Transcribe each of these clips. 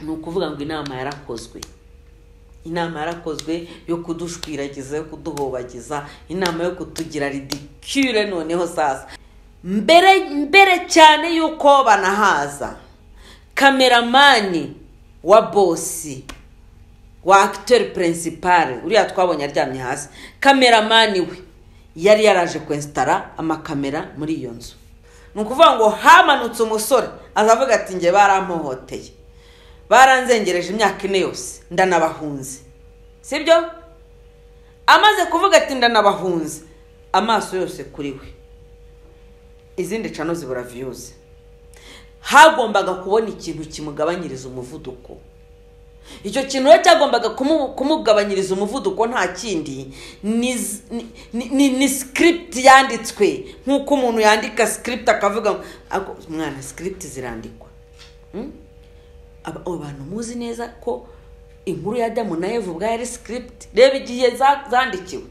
ni ukuvuga ngo inama yarakozwe inama yarakozwe yo kudushwiragiza yo kuduhobagiza inama yo kutugira ridikire noneho sasa mbere mbere cyane y'uko banahaza kameramani wa bosi wa akiteri purinsipare uriya twabonye aryamye hasi kameramani we yari yaraje kwesitara amakamera muri iyo nzu ni ukuvuga ngo hamanutse umusore azavuga ati nge barampohoteye baranzengereje imyaka ine yose ndanabahunze sibyo amaze kuvuga ati ndanabahunze amaso yose kuri we izindi cano zibura viyuzi hagombaga kubona ikintu kimugabanyiriza umuvuduko icyo kintu rero cyagombaga kumugabanyiriza umuvuduko nta kindi ni sikiripiti yanditswe nk'uko umuntu yandika sikiripiti akavuga mwana sikiripiti zirandikwa abantu muzi neza ko inkuru ya damu na evu ubwayo ari sikiripiti reba igihe zandikiwe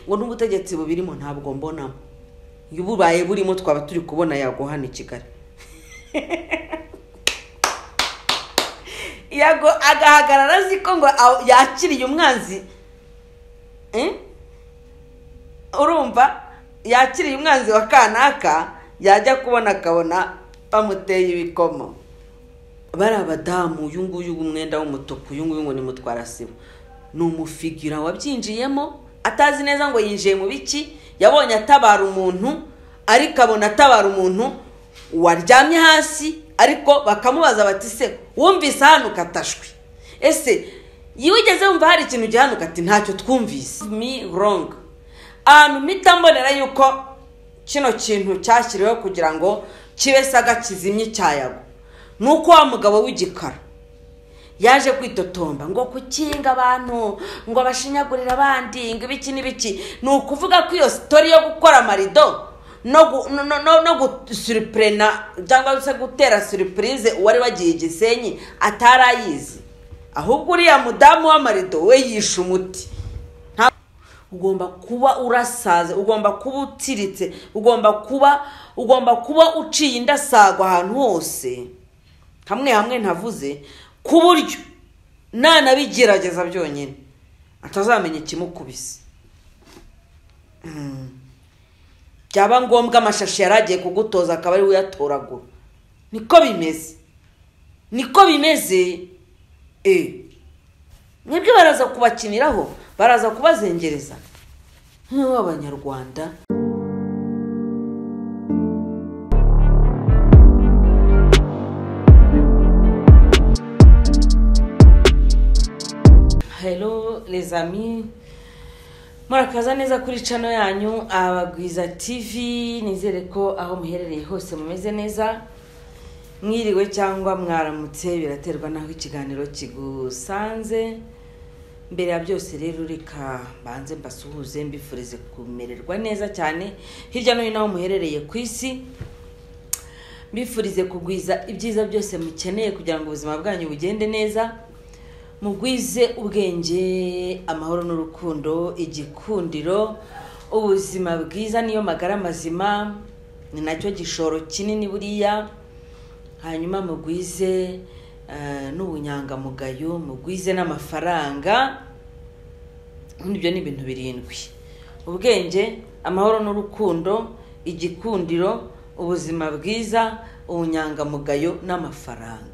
ngo n'ubutegetsi bubirimo ntabwo mbonamo iyo bubaye burimo twaba turi kubona yago hano i kigali yago agahagarara azi ko ngo yakiriye umwanzi urumva yakiriye umwanzi wa kanaka yajya kubona akabona bamuteye ibikomo bari abadamu uyu nguyu umwenda w'umutuku uyu nguyu ngo ni mutwarasibo ni umufigira wabyinjiyemo atazi neza ngo yinjiye mu biki yabonye atabara umuntu ariko abona atabara umuntu waryamye hasi ariko bakamubaza bati se wumvise hano ukatashwe ese iyo ugeze wumva hari ikintu gihanuka ati ntacyo twumvise mi wrong ahantu mpita mbonera yuko kino kintu cyashyiriweho kugira ngo kibe saga kizimye cyayago ni uko wa mugabo w'igikara yaje kwitotomba ngo kukinga abantu ngo bashinyagurire abandi ngo ibiki n'ibiki ni ukuvuga ko iyo sitori yo gukora amarido no gusuripurena cyangwa se gutera suripurize uwari wagiye igisenyi atari ayizi ahubwo uriya mudamu w'amarido we yishe umuti ugomba kuba urasaze ugomba kuba utiritse ugomba kuba ugomba kuba uciye indasagwa ahantu hose hamwe hamwe ntavuze ku buryo nanabigerageza byonyine atazamenya ikimukubise byaba ngombwa amashashi yari agiye kugutoza akaba ari uyatoragura niko bimeze niko bimeze mwebwe baraza kubakiniraho baraza kubazengereza nk'abanyarwanda helo rezami murakaza neza kuri cano yanyu abagwiza tv nizere ko aho muherereye hose mumeze neza mwiriwe cyangwa mwaramutse biraterwa n'aho ikiganiro kigusanze mbere ya byose rero reka mbanze mbasuhuze mbifurize kumererwa neza cyane hirya no hino aho muherereye ku isi mbifurize kugwiza ibyiza byose mukeneye kugira ngo ubuzima bwanyu bugende neza mugwize ubwenge amahoro n'urukundo igikundiro ubuzima bwiza niyo magara mazima ni nacyo gishoro kinini buriya hanyuma mugwize n'ubunyangamugayo mugwize n'amafaranga ibyo ni ibintu birindwi ubwenge amahoro n'urukundo igikundiro ubuzima bwiza ubunyangamugayo n'amafaranga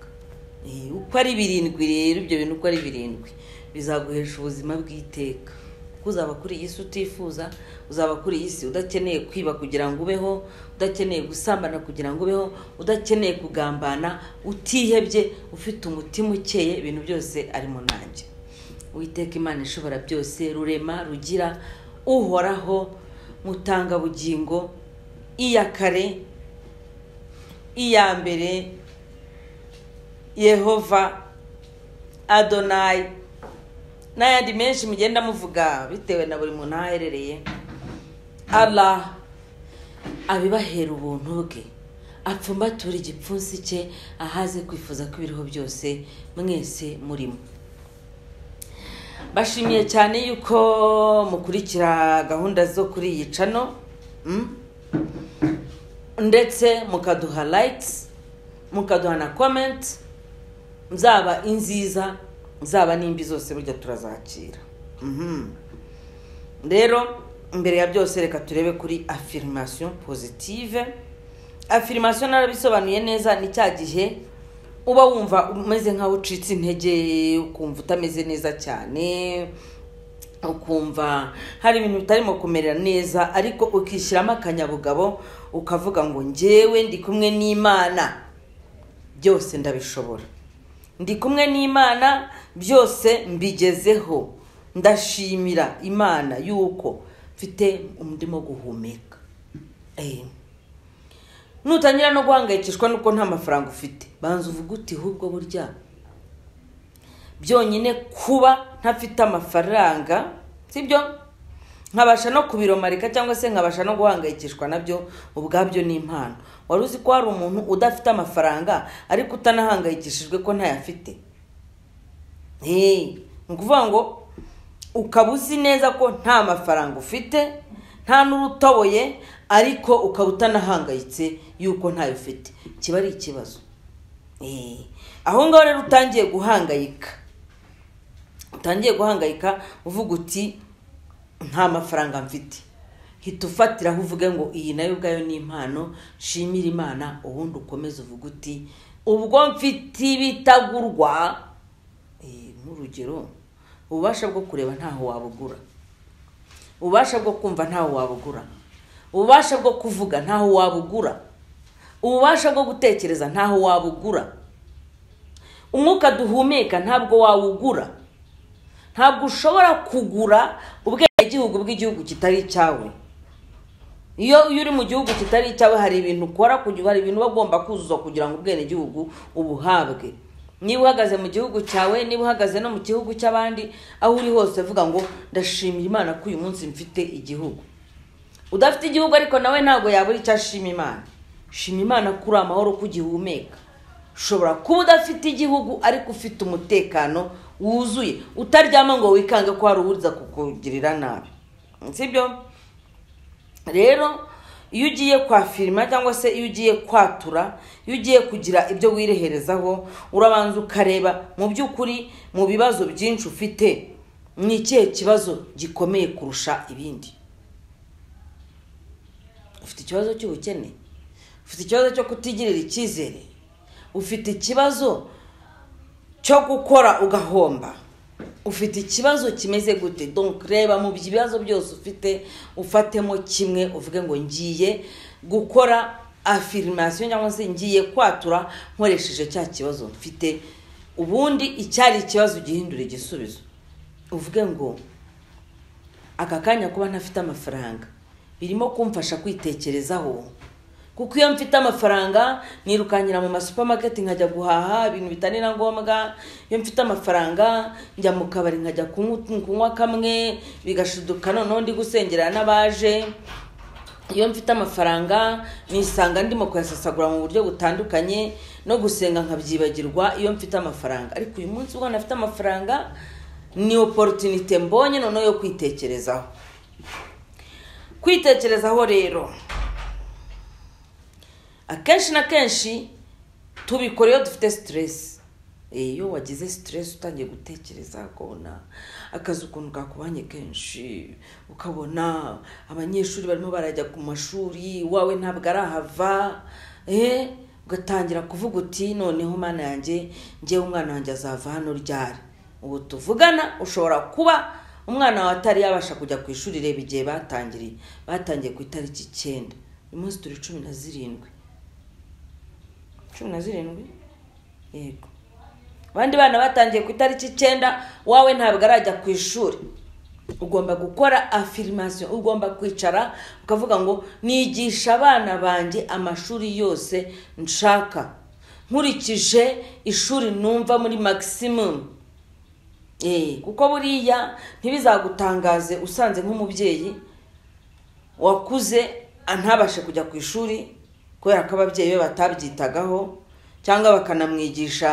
uko ari birindwi rero ibyo bintu uko ari birindwi bizaguhesha ubuzima bw'iteka kuko uzaba kuri iyi si utifuza uzaba kuri iyi si udakeneye kwiba kugira ngo ubeho udakeneye gusambana kugira ngo ubeho udakeneye kugambana utihebye ufite umutima ukeye ibintu byose ari mu nanjye witeka imana ishobora byose rurema rugira uhoraho mutangabugingo iya kare iya mbere yehova adonayi n'ayandi menshi mugenda muvuga bitewe na buri muntu aho aherereye ara abibahera ubuntu bwe apfumbatura igipfunsi cye ahaze kwifuza ko ibiriho byose mwese murimo bashimiye cyane yuko mukurikira gahunda zo kuri iyi cano ndetse mukaduha layiti mukaduha na komenti zaba inziza zaba n'imbi zose burya turazakira Mhm. rero imbere ya byose reka turebe kuri afirmation positive afirmation narabisobanuye neza ni cya gihe uba wumva umeze nk'aho ucitse intege ukumva utameze neza cyane ukumva hari ibintu bitarimo kumerera neza ariko ukishyiramo akanyabugabo ukavuga ngo njyewe ndi kumwe n'imana byose ndabishobora ndi kumwe n'imana byose mbigezeho ndashimira imana yuko mfite umurimo wo guhumeka Eh. nutangira no guhangayikishwa nuko nta mafaranga ufite banza uvuge uti ahubwo burya byonyine kuba ntafite amafaranga sibyo nkabasha no kubiromarika cyangwa se nkabasha no guhangayikishwa nabyo ubwabyo ni impano wari uzi ko hari umuntu udafite amafaranga ariko utanahangayikishijwe ko ntayafite ni ukuvuga ngo ukaba uzi neza ko nta mafaranga ufite nta n'urutoboye ariko ukaba utanahangayitse yuko ntayo ufite kiba ari ikibazo Eh, aho ngaho rero utangiye guhangayika utangiye guhangayika uvuga uti nta mafaranga mfite hita ufatiraho uvuge ngo iyi nayo ubwayo ni impano shimira imana ubundi ukomeze uvuge uti ubwo mfite ibitagurwa Eh, nk'urugero ububasha bwo kureba ntaho wabugura ububasha bwo kumva ntaho wabugura ububasha bwo kuvuga ntaho wabugura ububasha bwo gutekereza ntaho wabugura umwuka duhumeka ntabwo wawugura ntabwo ushobora kugura ubwenegihugu bw'igihugu kitari icyawe iyo iyo uri mu gihugu kitari icyawe hari ibintu ukora kugira hari ibintu uba ugomba kuzuza kugira ngo ubwenegihugu ubuhabwe niba uhagaze mu gihugu cyawe niba uhagaze no mu gihugu cy'abandi aho uri hose vuga ngo ndashimira imana ko uyu munsi mfite igihugu udafite igihugu ariko nawe ntabwo yabura icyo ashima imana shima imana ko uri amahoro ko ugihumeka ushobora kuba udafite igihugu ariko ufite umutekano wuzuye utaryama ngo wikange ko hari uwuza kukugirira nabi sibyo rero iyo ugiye kwafirima cyangwa se iyo ugiye kwatura iyo ugiye kugira ibyo wireherezaho urabanza ukareba mu by'ukuri mu bibazo byinshi ufite ni ikihe kibazo gikomeye kurusha ibindi ufite ikibazo cy'ubukene ufite ikibazo cyo kutigirira icyizere ufite ikibazo cyo gukora ugahomba ufite ikibazo kimeze gute donc reba mu bibazo byose ufite ufatemo kimwe uvuge ngo ngiye gukora afirmation cyangwa se ngiye kwatura nkoresheje cya kibazo mfite ubundi icyari ikibazo ugihindura igisubizo uvuge ngo aka kanya kuba ntafite amafaranga birimo kumfasha kwitekerezaho kuko iyo mfite amafaranga nirukanyira mu masupamaketi nkajya guhaha ibintu bitari na ngombwa iyo mfite amafaranga njya mu kabari nkajya kunywa kunywa kamwe bigashiduka noneho ndi gusengera n'abaje iyo mfite amafaranga nisanga ndimo kuyasasagura mu buryo butandukanye no gusenga nkabyibagirwa iyo mfite amafaranga ariko uyu munsi ubwo nafite amafaranga ni oporotunite mbonye noneho yo kwitekerezaho kwitekerezaho rero akenshi na kenshi tubikora iyo dufite siteresi iyo wagize siteresi utangiye gutekereza ukabona akazi ukuntu kakubanye kenshi ukabona abanyeshuri barimo barajya ku mashuri iwawe ntabwo arahava eh, ugatangira kuvuga uti noneho mana yanjye ngewe umwana wanjye azava hano ryari ubu tuvugana ushobora kuba umwana wawe atari yabasha kujya ku ishuri reba igihe batangiriye batangiye ku itariki icyenda uyu munsi turi cumi na zirindwi cumi na zirindwi yego abandi bana batangiye ku itariki icyenda wawe ntabwo arajya ku ishuri ugomba gukora afirimasiyo ugomba kwicara ukavuga ngo nigisha abana banjye amashuri yose nshaka nkurikije ishuri numva muri magisimumu kuko buriya ntibizagutangaze usanze nk'umubyeyi wakuze ntabashe kujya ku ishuri kubera ko ababyeyi be batabyitagaho cyangwa bakanamwigisha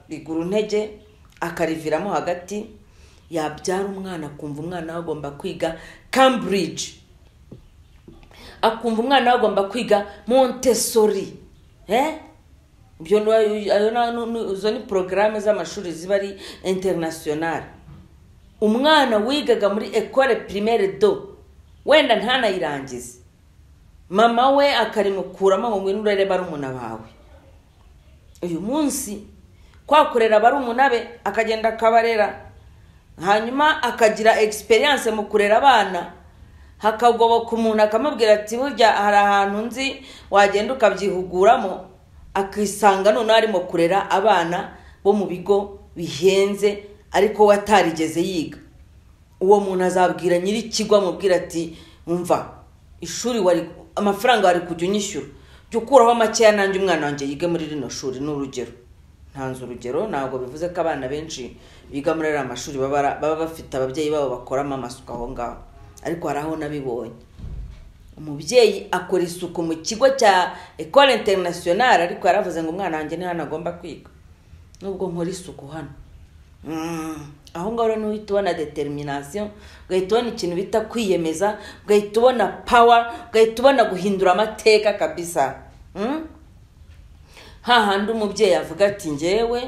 biguru intege akariviramo hagati yabyara umwana akumva umwana we agomba kwiga cambridge akumva umwana we agomba kwiga montessori eh? ibyo ni- ayo na- nu- nu- izo ni porogaramu z'amashuri ziba ari interinasiyonari umwana wigaga muri ekore pirimere do wenda ntanayirangize mama we akarimukuramo ngo ngwino urere barumuna bawe uyu munsi kwakorera barumuna be akagenda akabarera hanyuma akagira egisperiyanse mu kurera abana hakagoboka umuntu akamubwira ati burya hari ahantu nzi wagenda ukabyihuguramo akisanga noneho arimo kurera abana bo mu bigo bihenze ariko we atarigeze yiga uwo muntu azabwira nyir'ikigo amubwira ati umva ishuri wari amafaranga wari kujya unyishyura jya ukuraho makeya nanjye umwana wanjye yige muri rino shuri ni urugero ntanze urugero ntabwo bivuze ko abana benshi biga muri ariya mashuri baba ara- baba bafite ababyeyi babo bakoramo amasuku aho ngaho ariko hari aho nabibonye umubyeyi akora isuku mu kigo cya ekore interinasiyonari ariko yaravuze ngo umwana wanjye ni hano agomba kwiga nubwo nkora isuku hano Mm, aho ngaho rero uhita ubona determination ugahita ubona ikintu bita kwiyemeza ugahita ubona power ugahita ubona guhindura amateka kabisa Mm? ha handi umubyeyi avuga ati ngewe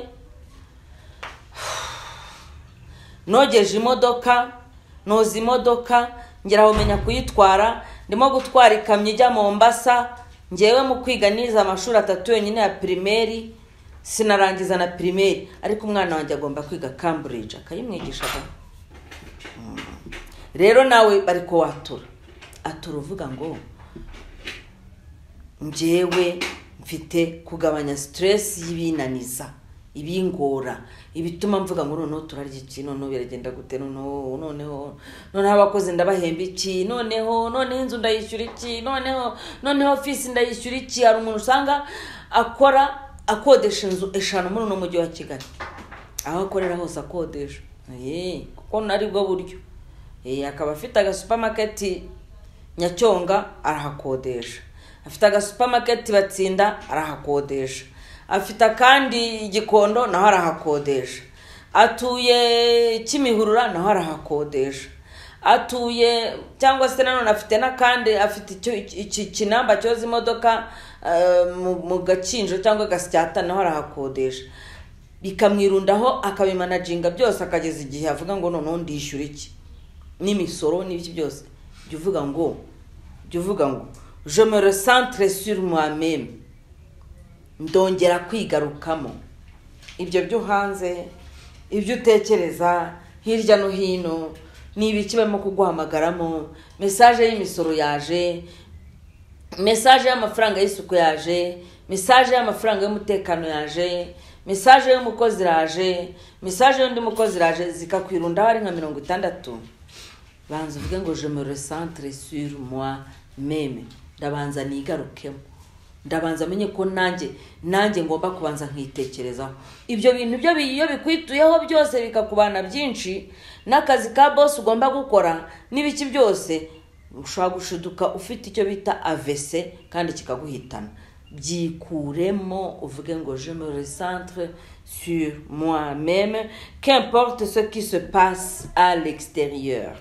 nogeje imodoka noza imodoka ngera menya kuyitwara ndimo gutwara ikamyo ijya mombasa ngewe mu kwiga nize amashuri atatu yonyine ya pirimeri sinarangiza na pirimeri ariko umwana wanjye agomba kwiga cambridge akayimwigisha agomba rero nawe bari kuwatura atura uvuga ngo njyewe mfite kugabanya siteresi y'ibinaniza ibingora ibituma mvuga ngo noneho turarya iki noneho biragenda gute noneho noneho noneho abakozi ndabahemba iki noneho noneho inzu ndayishyura iki noneho noneho ofisi ndayishyura iki hari umuntu usanga akora akodesha inzu eshanu muri uno mujyi wa kigali aho akorera hose akodesha Eh, kuko nari bwo buryo Eh, akaba afite agasupamaketi nyacyonga arahakodesha afite agasupamaketi batsinda arahakodesha afite akandi igikondo naho arahakodesha atuye kimihurura naho arahakodesha atuye cyangwa se nanone afite n'akandi afite icyo iki kinamba cyoza imodoka eh, mu- mu gakinjo cyangwa gasyata naho arahakodesha bikamwirundaho akabimanaginga byose akageza igihe avuga ngo noneho ndishyura iki n'imisoro n'ibiki byose jya uvuga ngo jya uvuga ngo je me recentre sur moi meme ndongera kwigarukamo ibyo byo hanze ibyo utekereza hirya no hino ni ibiki barimo kuguhamagaramo mesaje y'imisoro yaje mesaje y'amafaranga y'isuku yaje mesaje y'amafaranga y'umutekano yaje mesaje y'umukozi iraje mesaje y'undi mukozi iraje zikakwirundaho ari nka mirongo itandatu banza uvuge ngo je me recentre sur moi meme ndabanza nigarukemo ndabanza menye ko nanjye nanjye ngomba kubanza nkitekerezaho ibyo bintu byo bi- iyo bikwituyeho byose bikakubana byinshi n'akazi ka bosi ugomba gukora n'ibiki byose ushobora gushiduka ufite icyo bita avese kandi kikaguhitana byikuremo uvuge ngo je me recentre sur moi meme qu'importe ce qui se passe à l'extérieur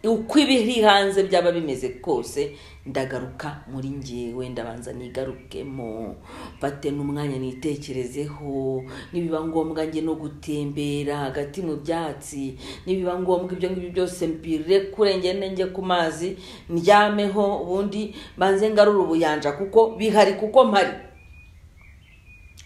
uko ibiri hanze byaba bimeze kose ndagaruka muri ngewe ndabanza nigarukemo mfate n'umwanya nitekerezeho nibiba ngombwa njye no gutembera hagati mu byatsi nibiba ngombwa ibyo ngibyo byose mbire kure ngende njye ku mazi ndyameho ubundi banze ngarure ubuyanja kuko bihari kuko mpari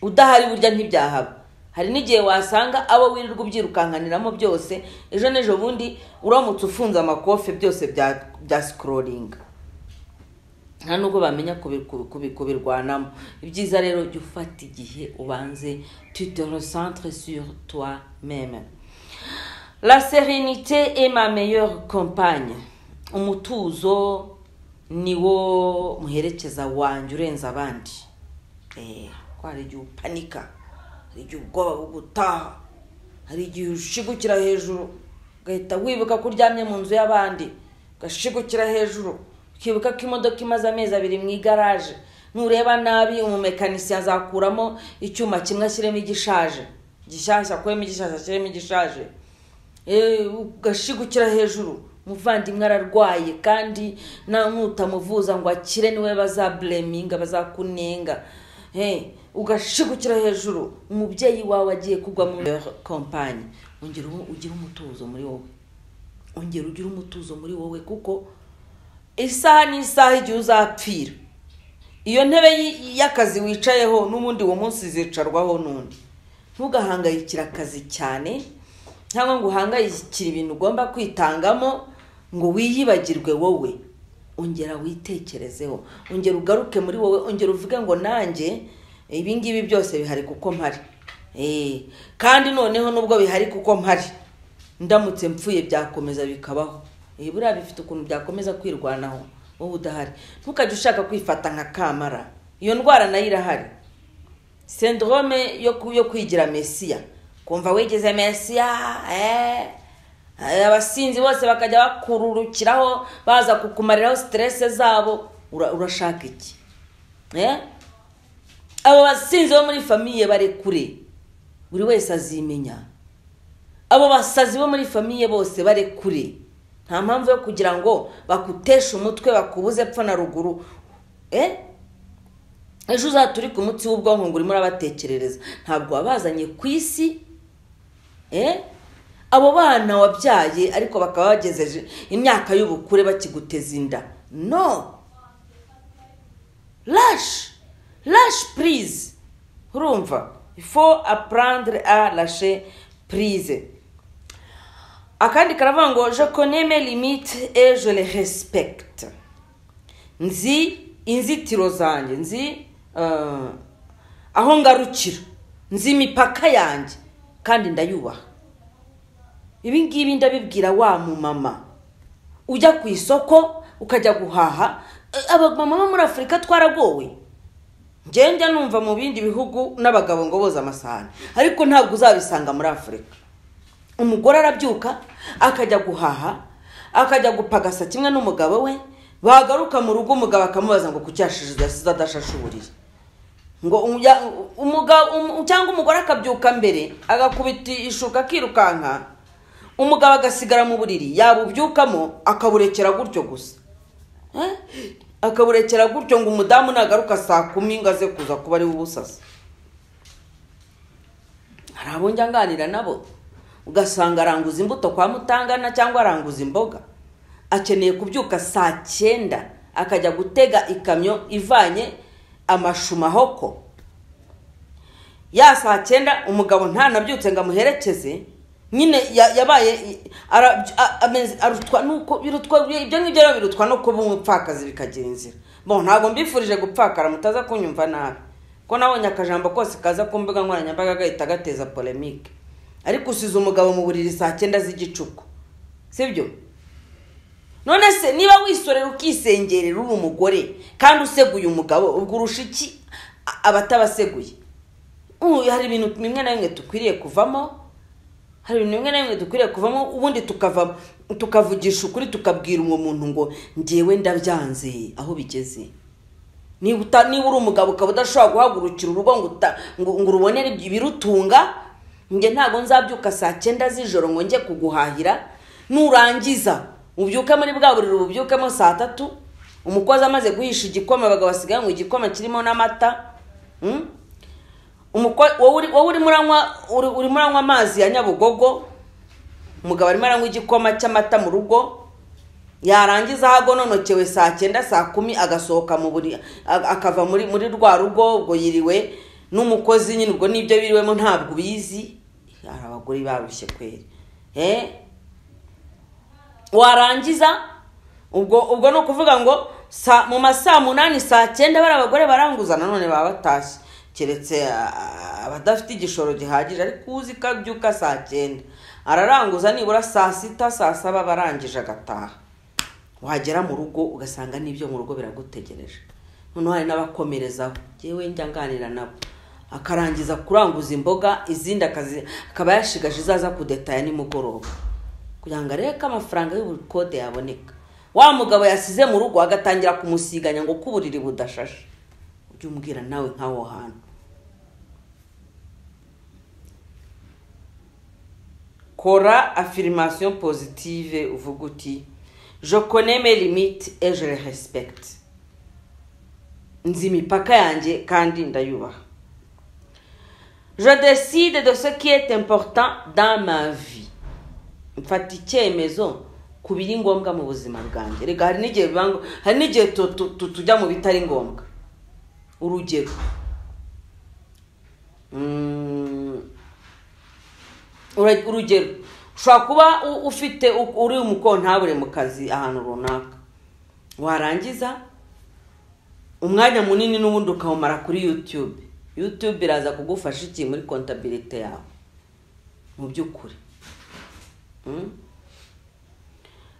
udahari burya ntibyahaba hari n'igihe wasanga abo wirirwa ubyirukankaniramo byose ejo n'ejo bundi uramutse ufunze amakofe byose bya bya sikororinga nta nubwo bamenya kubi- kubi- kubi- kubirwanamo ibyiza rero jya ufata igihe ubanze tu te recentre sur toi meme la serenite est ma meilleure compagne umutuzo ni wo muherekeza wanjye urenze abandi Eh, ko hari igihe upanika hari igihe ubwoba bugutaha hari igihe ushigukira hejuru ugahita wibuka ko uryamye mu nzu y'abandi ugashigukira hejuru ukibuka ko imodoka imaze amezi abiri mu igaraje nureba nabi umumekanisiye azakuramo icyuma kimwe ashyiremo igishaje gishyashya akuremo igishaje ashyiremo igishaje Eh, ugashigukira hejuru umuvandimwe ararwaye kandi na nutamuvuza ngo akire niwe bazabureminga bazakunenga Eh, ugashigukira hejuru umubyeyi wawe agiye kugwa muri kompanyi ongera ugire umutuzo muri wowe ongera ugire umutuzo muri wowe kuko isaha n'isaha igihe uzapfira iyo ntebe y- y'akazi wicayeho n'ubundi uwo munsi zicarwaho n'undi ntugahangayikire akazi cyane cyangwa ngo uhangayikire ibintu ugomba kwitangamo ngo wiyibagirwe wowe ongera witekerezeho ongera ugaruke muri wowe ongera uvuge ngo nanjye ibi ngibi byose bihari kuko mpari Eh, kandi noneho nubwo bihari kuko mpari ndamutse mpfuye byakomeza bikabaho Eh, buriya bifite ukuntu byakomeza kwirwanaho wowe udahari ntukajye ushaka kwifata nka kamara iyo ndwara nayo irahari sendorome yo ku- yo kwigira mesiya kumva wigeze mesiya eh, eh, abasinzi bose bakajya bakururukiraho baza kukumariraho siterese zabo Ura- urashaka iki Eh? abo basinzi bo muri famiye bari kure buri wese azimenya abo basazi bo muri famiye bose bare kure nta mpamvu yo kugira ngo bakuteshe umutwe bakubuze epfo na ruguru eh ejo uzaturike umutsi w'ubwonko ngo urimo urabatekerereza ntabwo wabazanye ku isi eh? abo bana wabyaye ariko bakaba bagejeje imyaka y'ubukure bakiguteza inda no rash rash purize urumva ifo aprandre a rashe purize akandi karavuga ngo je connais mes limites et je les respecte nzi inzitiro zanjye nzi eh, aho ngarukira nzi imipaka yanjye kandi ndayubaha ibi ngibi ndabibwira wa mumama ujya ku isoko ukajya guhaha Eh, abamama bo muri afurika twaragowe ngenda numva mu bindi bihugu n'abagabo ngo boza amasahani ariko ntabwo uzabisanga muri afurika umugore arabyuka akajya guhaha akajya gupagasa kimwe n'umugabo we bagaruka mu rugo umugabo akamubaza ngo kuki yashize yasize adashashuriye ngo umujya- umugabo um- cyangwa umugore akabyuka mbere agakubita ishuka akirukanka umugabo agasigara mu buriri yabubyukamo akaburekera gutyo gusa Eh? akaburekera gutyo ngo umudamu nagaruka saa kumi ngo aze kuza kuba ariwe ubusasa hari abo njya nganira nabo ugasanga aranguza imbuto kwa mutangana cyangwa aranguza imboga akeneye kubyuka saa cyenda akajya gutega ikamyo ivanye amashu mahoko ya saa cyenda umugabo ntanabyutse ngo amuherekeze nyine ya- yabaye ara- a- ameze- arutwa nuko birutwa ibyo ngibyo rero birutwa no kuba umupfakazi bikagira inzira bo ntabwo mbifurije gupfakara mutaza kunyumva nabi ko nabonye akajambo kose kaza ku mbuga nkoranyambaga gahita gateza polemike ariko usize umugabo mu buriri saa cyenda z'igicuku sibyo none se niba wisorera ukisengerera uri umugore kandi useguye umugabo ubwo urusha iki a- abatabaseguye ubu hari ibintu bimwe na bimwe dukwiriye kuvamo hari ibintu bimwe na bimwe dukwiriye kuvamo ubundi tukava tukavugisha ukuri tukabwira uwo muntu ngo ngewe ndabyanze aho bigeze niba uta niba uri umugabo ukaba udashobora guhagurukira urugo ngo uta- ngo ngo urubonere ibyo- ibirutunga njye ntabwo nzabyuka saa cyenda z'ijoro ngo njye kuguhahira nurangiza ubyuke muri bwa buriri ububyukemo saa tatu umukozi amaze guhisha igikoma abagabo basigaye ngo igikoma kirimo n'amata Mm? Umuko- wowe uri- wowe urimo uranywa uri- urimo uranywa amazi ya nyabugogo umugabo arimo aranywa igikoma cy'amata mu rugo yarangiza hagononokewe saa cyenda saa kumi agasohoka mu buri a- akava muri muri rwa rugo ubwo yiriwe n'umukozi nyine ubwo nibyo biriwemo ntabwo ubizi hari abagore barushye kweri eh? warangiza ubwo ubwo ni ukuvuga ngo sa, mu masaa munani saa cyenda bari abagore baranguza nanone baba batashye keretse ah, abadafite igishoro gihagije ariko uzi ko abyuka saa cyenda araranguza nibura saa sita saa saba aba arangije agataha wagera mu rugo ugasanga n'ibyo mu rugo biragutegereje noneho hari n'abakomerezaho njyewe njya nganira nabo akarangiza kuranguza imboga izindi akazi akaba yashigaje izaza kudetaya nimugoroba kugira ngo arebe ko amafaranga y'ubukode yaboneka wa mugabo yasize mu rugo agatangira kumusiganya ngo ko uburiri budashashe ujye umbwira nawe nk'aho hantu kora affirmation positive uvuga uti je connais mes limites et je les respecte nzi imipaka yanjye kandi ndayubaha je décide de ce qui est important dans ma vie mfata icyemezo ku biri ngombwa mu buzima bwanjye reka hari n'igihe biba ngo- hari n'igihe tu- tu- tu- tujya mu bitari ngombwa urugero Mm, ura- urugero ushobora kuba u- ufite u- uri umukontabure mu kazi ahantu runaka warangiza umwanya munini n'ubundi ukawumara kuri yutube yutube iraza kugufasha iki muri kontabirite yawe mu by'ukuri Mm?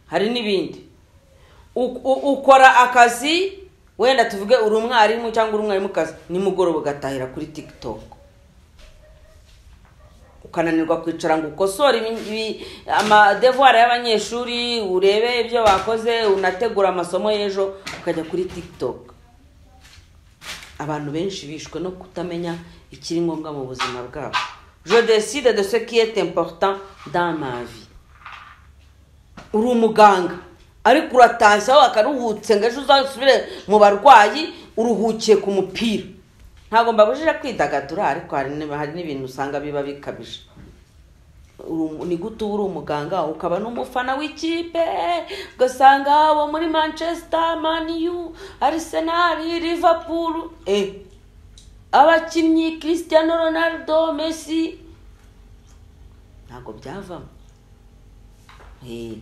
hari n'ibindi U- u- ukora akazi wenda tuvuge uri umwarimu cyangwa uri umwarimukazi nimugoroba ugatahira kuri tiktok ukananirwa kwicara ngo ukosore ibi- ibi- amadevuwari y'abanyeshuri urebe ibyo bakoze unategura amasomo y'ejo ukajya kuri tiktok abantu benshi bishwe no kutamenya ikiri ngombwa mu buzima bwabo je décide de ce qui est important dans ma vie uri umuganga ariko uratashye aho akaruhutse ngo ejo uzasubire mu barwayi uruhukiye ku mupira ntabwo mbabujije kwidagadura ariko hari n'ib- hari n'ibintu usanga biba bikabije Uri umu- ni gute uba uri umuganga ukaba n'umufana w'ikipe ugasanga uwo muri manchester maniyu arsenal liverpool eh. abakinnyi cristiano ronaldo messi ntabwo byavamo Eh,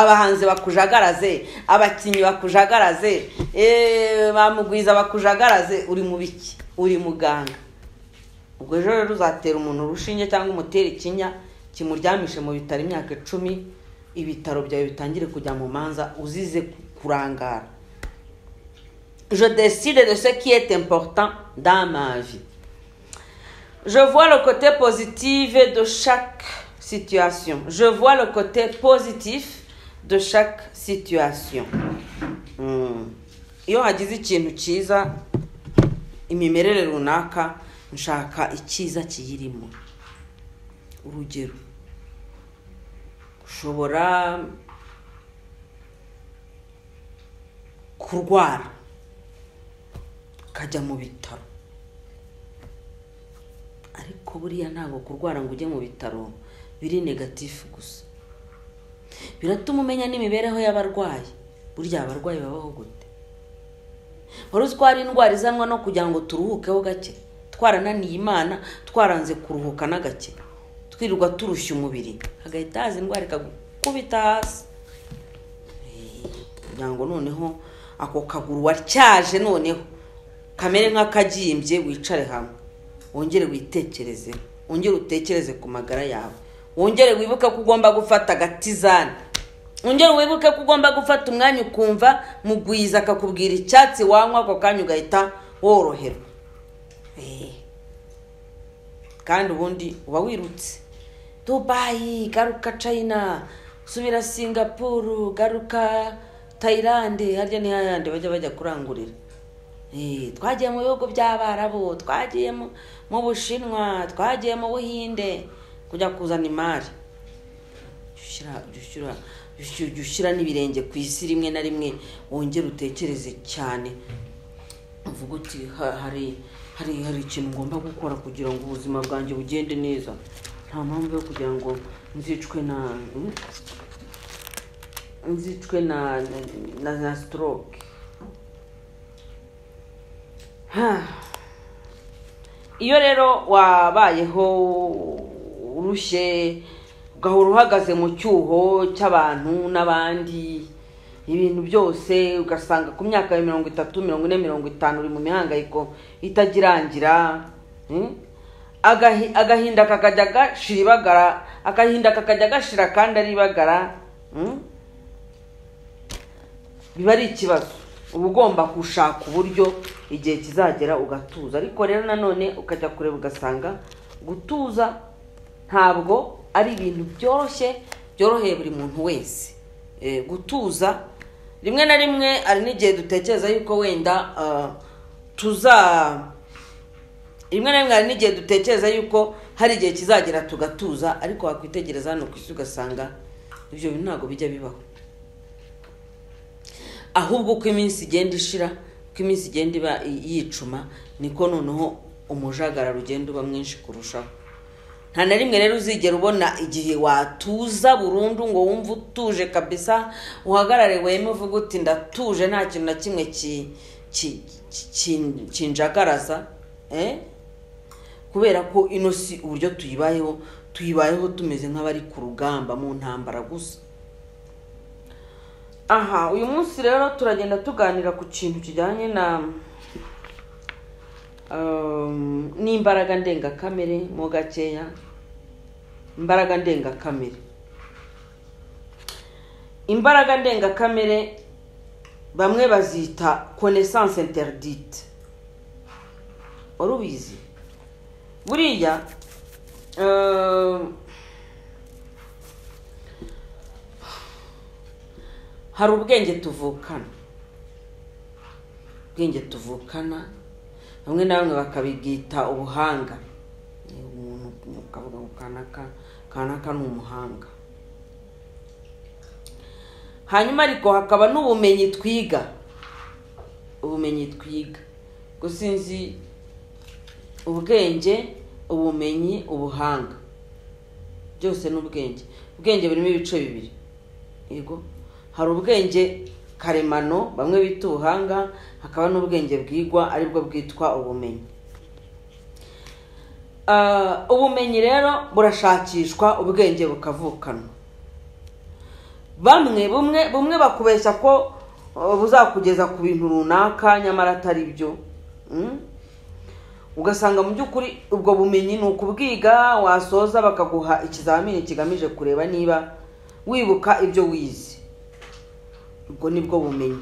abahanzi bakujagaraze abakinnyi bakujagaraze eh, bamugwiza bakujagaraze uri mu biki uri muganga ubwo ejo rero uzatera umuntu urushinge cyangwa umutere ikinya kimuryamishe mu bitaro imyaka icumi ibitaro byawe bitangire kujya mu manza uzize kurangara je décide de ce qui est important dans ma vie Je vois le côté positif de chaque situation. Je vois le côté positif de chaque situation. Mm. Iyo hagize ikintu cyiza, imimerere runaka, nshaka icyiza kiyirimo. Urugero, ushobora kurwara, ukajya mu bitaro. ariko buriya ntabwo kurwara ngo ujye mu bitaro biri negatifu gusa biratuma umenya n'imibereho y'abarwayi burya abarwayi babaho gute wari uzi ko hari indwara izanwa no kugira ngo turuhukeho gake twarananiye imana twaranze kuruhuka n'agake twirirwa turushya umubiri hagahita haza indwara ikagukubita hasi kugira ngo noneho ako kaguru watyaje noneho kamere nk'akagyimbye wicare hamwe wongere witekerezeho wongere utekereze ku magara yawe wongere wibuke ko ugomba gufata agatizani wongere wibuke ko ugomba gufata umwanya ukumva mugwiza akakubwira icyatsi wanywa ako kanya ugahita woroherwa Eh. kandi ubundi uba wirutse dubayi garuka china subira singapuru garuka tayilande harya ni hahandi bajya bajya kurangurira Eh, twagiye mu bihugu by'abarabu twagiye mu- mu bushinwa twagiye mu buhinde kujya kuzana imari Jya ushyira- jya ushyira- jya- jya ushyira n'ibirenge ku isi rimwe na rimwe wongere utekereze cyane uvuga uti "Ha- hari hari hari ikintu ngomba gukora kugira ngo ubuzima bwanjye bugende neza nta mpamvu yo kugira ngo nzicwe na nzicwe na na, na stroke Ha. iyo rero wabayeho urushye ugahora uhagaze mu cyuho cy'abantu n'abandi ibintu byose ugasanga ku myaka ya mirongo itatu mirongo ine mirongo itanu uri mu mihangayiko itagirangira hmm? Agahi- agahinda kakajya gashira ibagara agahinda kakajya gashira kandi ari ibagara hmm? biba ari ikibazo uba ugomba gushaka uburyo igihe kizagera ugatuza ariko rero nanone ukajya kureba ugasanga gutuza ntabwo ari ibintu byoroshye byoroheye buri muntu wese Eh, gutuza rimwe na rimwe hari n'igihe dutekereza yuko wenda ah, tuza rimwe na rimwe hari n'igihe dutekereza yuko hari igihe kizagera tugatuza ariko wakwitegereza hano ku isi ugasanga ibyo bintu ntabwo bijya bibaho ahubwo uko iminsi igenda ishira uko iminsi igenda iba yicuma niko noneho umujagararo ugenda uba mwinshi kurushaho nta na rimwe rero uzigera ubona igihe watuza burundu ngo wumve utuje kabisa uhagarare weme uvuga uti ndatuje nta kintu na kimwe ki- ki- ki- kinjagaraza eh? kubera ko ino si uburyo tuyibayeho tuyibayeho tumeze nk'abari ku rugamba mu ntambara gusa aha uyu munsi rero turagenda tuganira ku kintu kijyanye na um, n'imbaraga ndengakamere mo gakeya imbaraga ndengakamere imbaraga ndengakamere bamwe bazita connaissance interdite wari ubizi buriya um, hari ubwenge tuvukana ubwenge tuvukana bamwe na bamwe bakabibwita ubuhanga Eh, umuntu ukavuga ngo kanaka kanaka ni umuhanga hanyuma ariko hakaba n'ubumenyi twiga ubumenyi twiga gusa sinzi ubwenge ubumenyi ubuhanga byose ni ubwenge ubwenge burimo ibice bibiri yego hari ubwenge karemano bamwe bita ubuhanga hakaba n'ubwenge bwigwa aribwo bwitwa ubumenyi Ah, ubumenyi rero burashakishwa ubwenge bukavukanwa bamwe bumwe bumwe bakubeshya ko uh, buzakugeza ku bintu runaka nyamara atari byo Mm? ugasanga mu by'ukuri ubwo bumenyi ni ukubwiga wasoza bakaguha ikizamini kigamije kureba niba wibuka ibyo wize ubwo nibwo bumenyi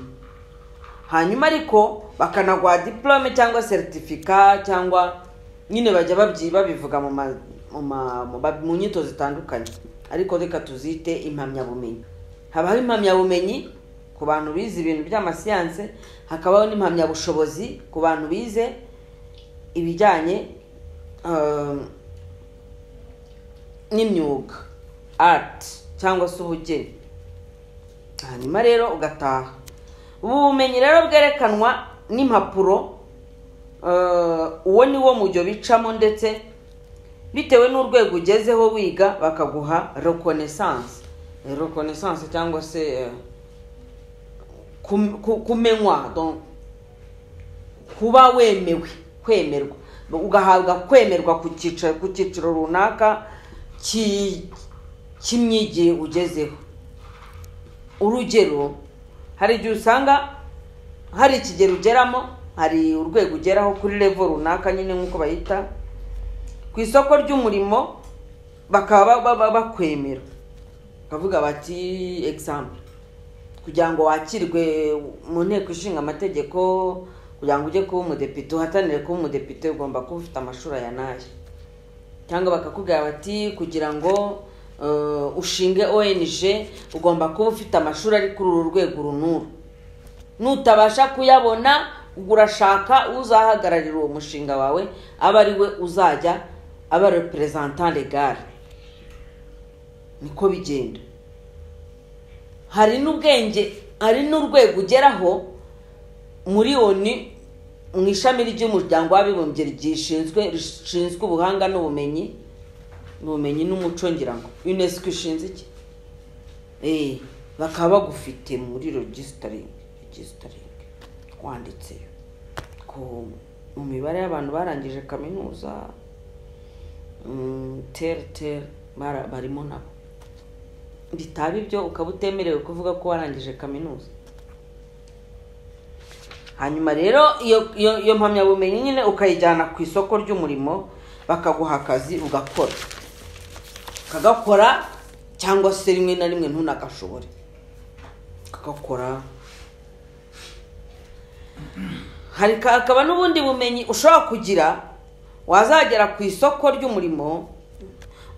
hanyuma ariko bakanaguha diplome cyangwa seritifika cyangwa nyine bajya babyi babivuga mu ma- mu ma- mu ba- mu nyito zitandukanye ariko reka tuzite impamyabumenyi habaho impamyabumenyi ku bantu bize ibintu by'amasiyanse hakabaho n'impamyabushobozi ku bantu bize ibijyanye um, n'imyuga art cyangwa se ubugeni hanyuma rero ugataha ubu bumenyi rero bwerekanwa n'impapuro eh, uwo ni wo mujyo bicamo ndetse bitewe n'urwego ugezeho wiga bakaguha reconnaissance Eh, reconnaissance cyangwa se eh, kum- ku- kumenywa donc kuba wemewe kwemerwa ugahabwa kwemerwa ku cyiciro ku cyiciro runaka ki- cy'imyigire ugezeho urugero hari igihe usanga hari ikigero ugeramo hari urwego ugeraho kuri level runaka nyine nk'uko bayita ku isoko ry'umurimo bakaba ba- ba- ba- bakwemera bakavuga bati example kugira ngo wakirwe mu nteko ishinga amategeko kugira ngo ujye kuba umudepite uhatanire kuba umudepite ugomba kuba ufite amashuri aya n'aya cyangwa bakakubwira bati kugira ngo eh, ushinge ONG ugomba kuba ufite amashuri ari kuri uru rwego runuru nutabasha kuyabona ubwo urashaka uzahagararira uwo mushinga wawe aba ari we uzajya aba representant legal niko bigenda hari n'ubwenge hari n'urwego ugeraho miliyoni mu ishami ry'umuryango w'abibumbye ryishinzwe rishinzwe ubuhanga n'ubumenyi n'ubumenyi n'umuco ngira ngo unesco ishinze iki eh bakaba bagufite muri registering registering wanditseyo ko mu mibare y'abantu barangije kaminuza mm, tere tere bara- barimo nabo bitaba ibyo ukaba utemerewe kuvuga ko warangije kaminuza hanyuma rero iyo iyo iyo mpamyabumenyi nyine ukayijyana ku isoko ry'umurimo bakaguha akazi ugakora ukagakora cyangwa se rimwe na rimwe ntunagashobore ukagakora hari ka- hakaba n'ubundi bumenyi ushobora kugira wazagera ku isoko ry'umurimo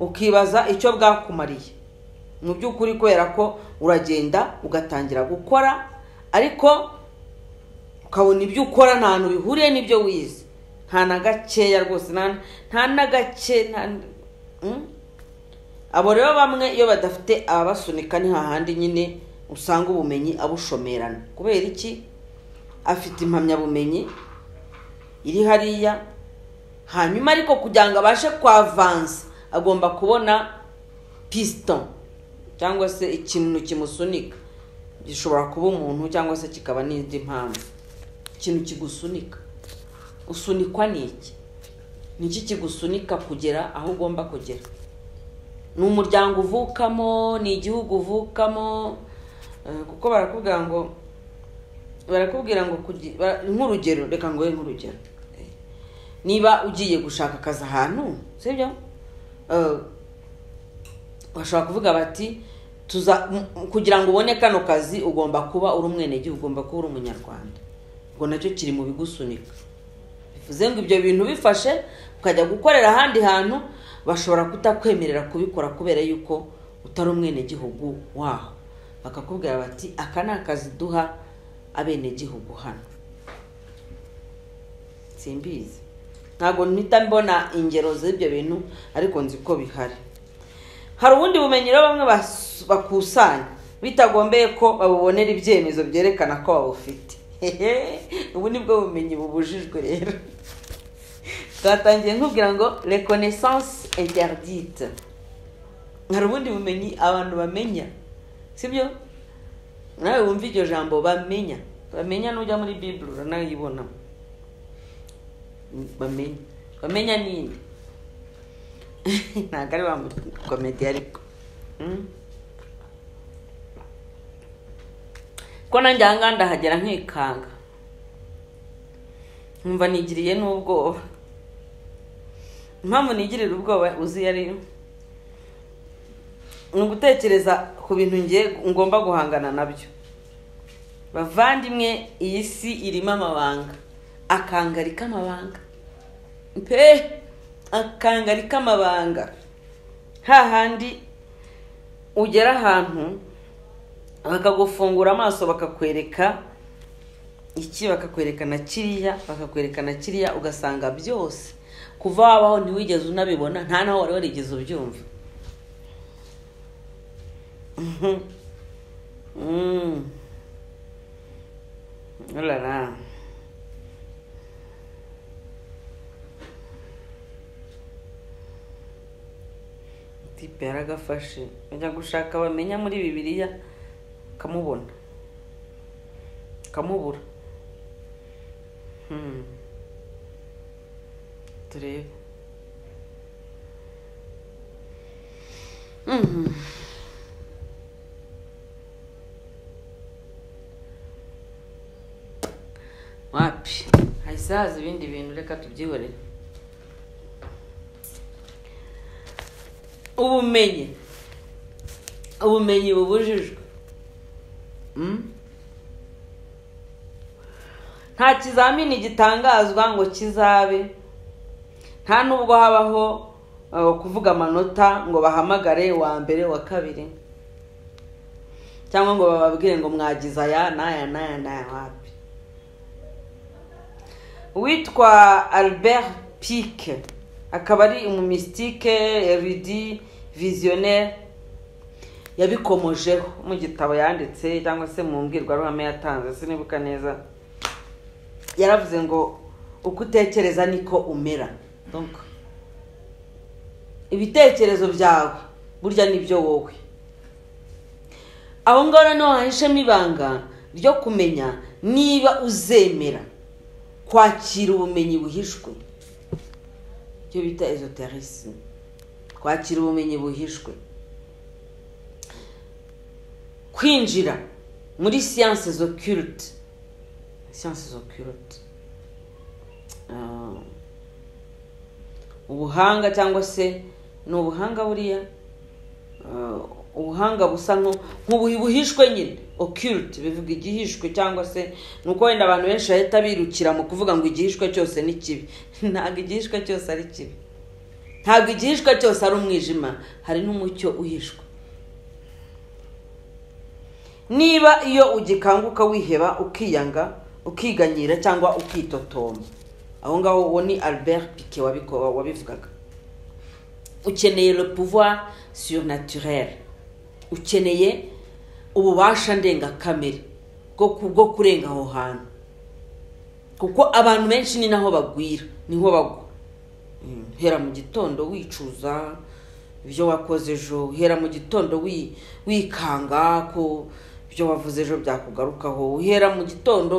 ukibaza icyo bwakumariye mu by'ukuri kubera ko uragenda ugatangira gukora ariko ukabona ibyo ukora nta hantu bihuriye n'ibyo wize nta na gakeya rwose nta- nta na gake nta- Mm? abo rero bamwe iyo badafite ababasunika ni hahandi nyine usanga ubumenyi abushomerana kubera iki afite impamyabumenyi iri hariya hanyuma ariko kugira ngo abashe kwavansa agomba kubona piston cyangwa se ikintu kimusunika gishobora kuba umuntu cyangwa se kikaba n'indi mpamvu ikintu kigusunika usunikwa ni iki ni iki kigusunika kugera aho ugomba kugera ni umuryango uvukamo ni igihugu uvukamo eh, kuko barakubwira ngo barakubwira ngo kugi- bara- nk'urugero reka ngo nk'urugero Eh, niba ugiye gushaka akazi ahantu sibyo Eh, bashobora kuvuga bati tuza m- kugira ngo ubone kano kazi ugomba kuba uri umwenegihugu ugomba kuba uri umunyarwanda ubwo nacyo kiri mu bigusunika bivuze ngo ibyo bintu bifashe ukajya gukorera ahandi hantu bashobora kutakwemerera kubikora kubera yuko utari umwenegihugu waho bakakubwira bati aka ni akazi duha abenegihugu hano simbizi ntabwo mpita mbona ingero z'ibyo bintu ariko nzi ko bihari hari ubundi bumenyi rero bamwe bas- bakusanya bitagombeye ko babubonera ibyemezo byerekana ko babufite Hehe, ubu ni bwo bumenyi bubujijwe rero twatangiye nkubwira ngo reconnaissance interdite hari ubundi bumenyi abantu bamenya sibyo nawe wumva iryo jambo bamenya bamenya nujya muri bibulu uranayibonamo bamenya bamenya ninde ntabwo ari wa komedi ariko Mm. ko nanjye aha ngaha ndahagera nkikanga nkumva nigiriye n'ubwoba impamvu nigirira ubwoba uzi iyo ari yo ni ugutekereza ku bintu ngiye ngomba guhangana nabyo bavandimwe iyi si irimo amabanga akangari k'amabanga pe akangari k'amabanga hahandi ugera ahantu bakagufungura amaso bakakwereka iki bakakwereka na kiriya bakakwereka na kiriya ugasanga byose kuva wabaho ntiwigeze unabibona nta naho wari warigeze ubyumva Mhm. Mm. Oh là là. tipe yaragafashe ajya gushaka bamenya muri bibiliya kamubona kamubura Hmm. turebe Mhm. wapi hahise haza ibindi bintu reka tubyihorere ubumenyi ubumenyi bubujijwe Mm? nta kizamini gitangazwa ngo kizabe nta nubwo habaho uh, kuvuga amanota ngo bahamagare wa mbere wa kabiri cyangwa ngo bababwire ngo mwagize aya n'aya n'aya n'aya wapi uwitwa albert pike akaba ari umumisitike erudi visionnaire yabikomojeho mu gitabo yanditse cyangwa se mu mbwirwaruhame yatanze sinibuka neza yaravuze ngo uko utekereza niko umera Donc, ibitekerezo byawe burya nibyo wowe aho ngaho noneho hahishemo ibanga ryo kumenya niba uzemera kwakira ubumenyi buhishwe icyo bita ezoterisme kwakira ubumenyi buhishwe kwinjira muri siyanse zoculte siyanse zoculte Ah, ubuhanga cyangwa se ni ubuhanga buriya Ah, ubuhanga busa nku- nk'ubu- buhishwe nyine occult bivuga igihishwe cyangwa se ni uko wenda abantu benshi bahita birukira mu kuvuga ngo igihishwe cyose ni kibi ntabwo igihishwe cyose ari kibi ntabwo igihishwe cyose ari umwijima hari n'umucyo uhishwe niba iyo ugikanguka wiheba ukiyanga ukiganyira cyangwa ukitotomba aho ngaho uwo ni albert pike wabiko- wabivugaga ukeneye le pouvoir surnaturel ukeneye ububasha ndengakamere bwo ku- bwo kurenga aho hantu kuko abantu benshi ni naho bagwira niho bagwa hera mu gitondo wicuza ibyo wakoze ejo hera mu gitondo wi- wikanga ko ibyo wavuze ejo byakugarukaho uhera mu gitondo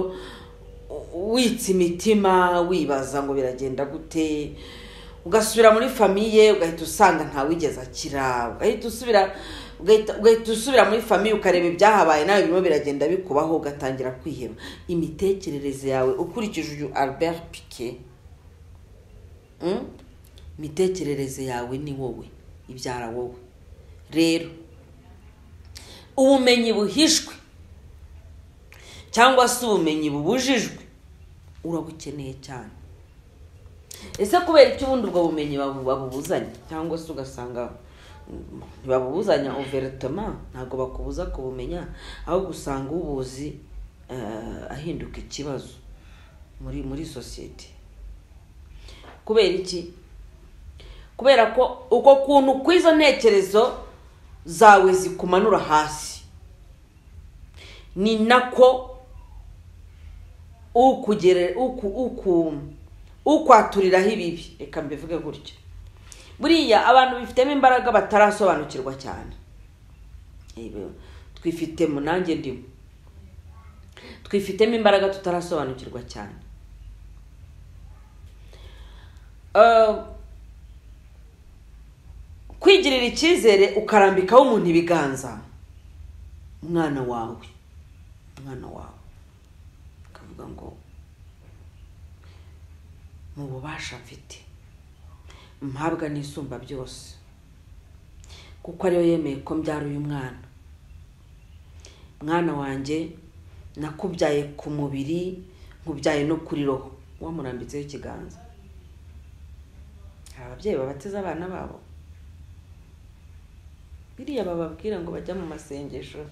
u- witsa imitima wibaza ngo biragenda gute ugasubira muri famiye ugahita usanga ntawigeze akira ugahita usubira ugahita ugahita usubira muri famiye ukareba ibyahabaye nawe birimo biragenda bikubaho ugatangira kwiheba imitekerereze yawe ukurikije uyu albert piquet Mm? imitekerereze yawe ni wowe ibyara wowe rero ubumenyi buhishwe cyangwa se ubumenyi bubujijwe urabukeneye cyane ese kubera icyo ubundi ubwo bumenyi babu- babubuzanya cyangwa se ugasanga mm, ntibabubuzanya overitoma ntabwo bakubuza kubumenya ahubwo usanga ubuzi eh, ahinduka ikibazo muri muri sosiyete kubera iki kubera ko uko kuntu kw'izo ntekerezo zawe zikumanura hasi ni nako ukugere uku uku ukwaturiraho ibibi reka mbivuge gutyo buriya abantu bifitemo imbaraga batarasobanukirwa cyane Ibi- twifitemo nanjye ndimo twifitemo imbaraga tutarasobanukirwa cyane Eh, kwigirira icyizere ukarambikaho umuntu ibiganza umwana wawe umwana wawe ukavuga ngo mu bubasha mfite mpabwa n'isumba byose kuko ariyo yemeye ko mbyara uyu mwana mwana wanjye nakubyaye ku mubiri nkubyaye no kuri roho wamurambitseho ikiganza hari ababyeyi babateza abana babo biriya bababwira ngo bajya mu masengesho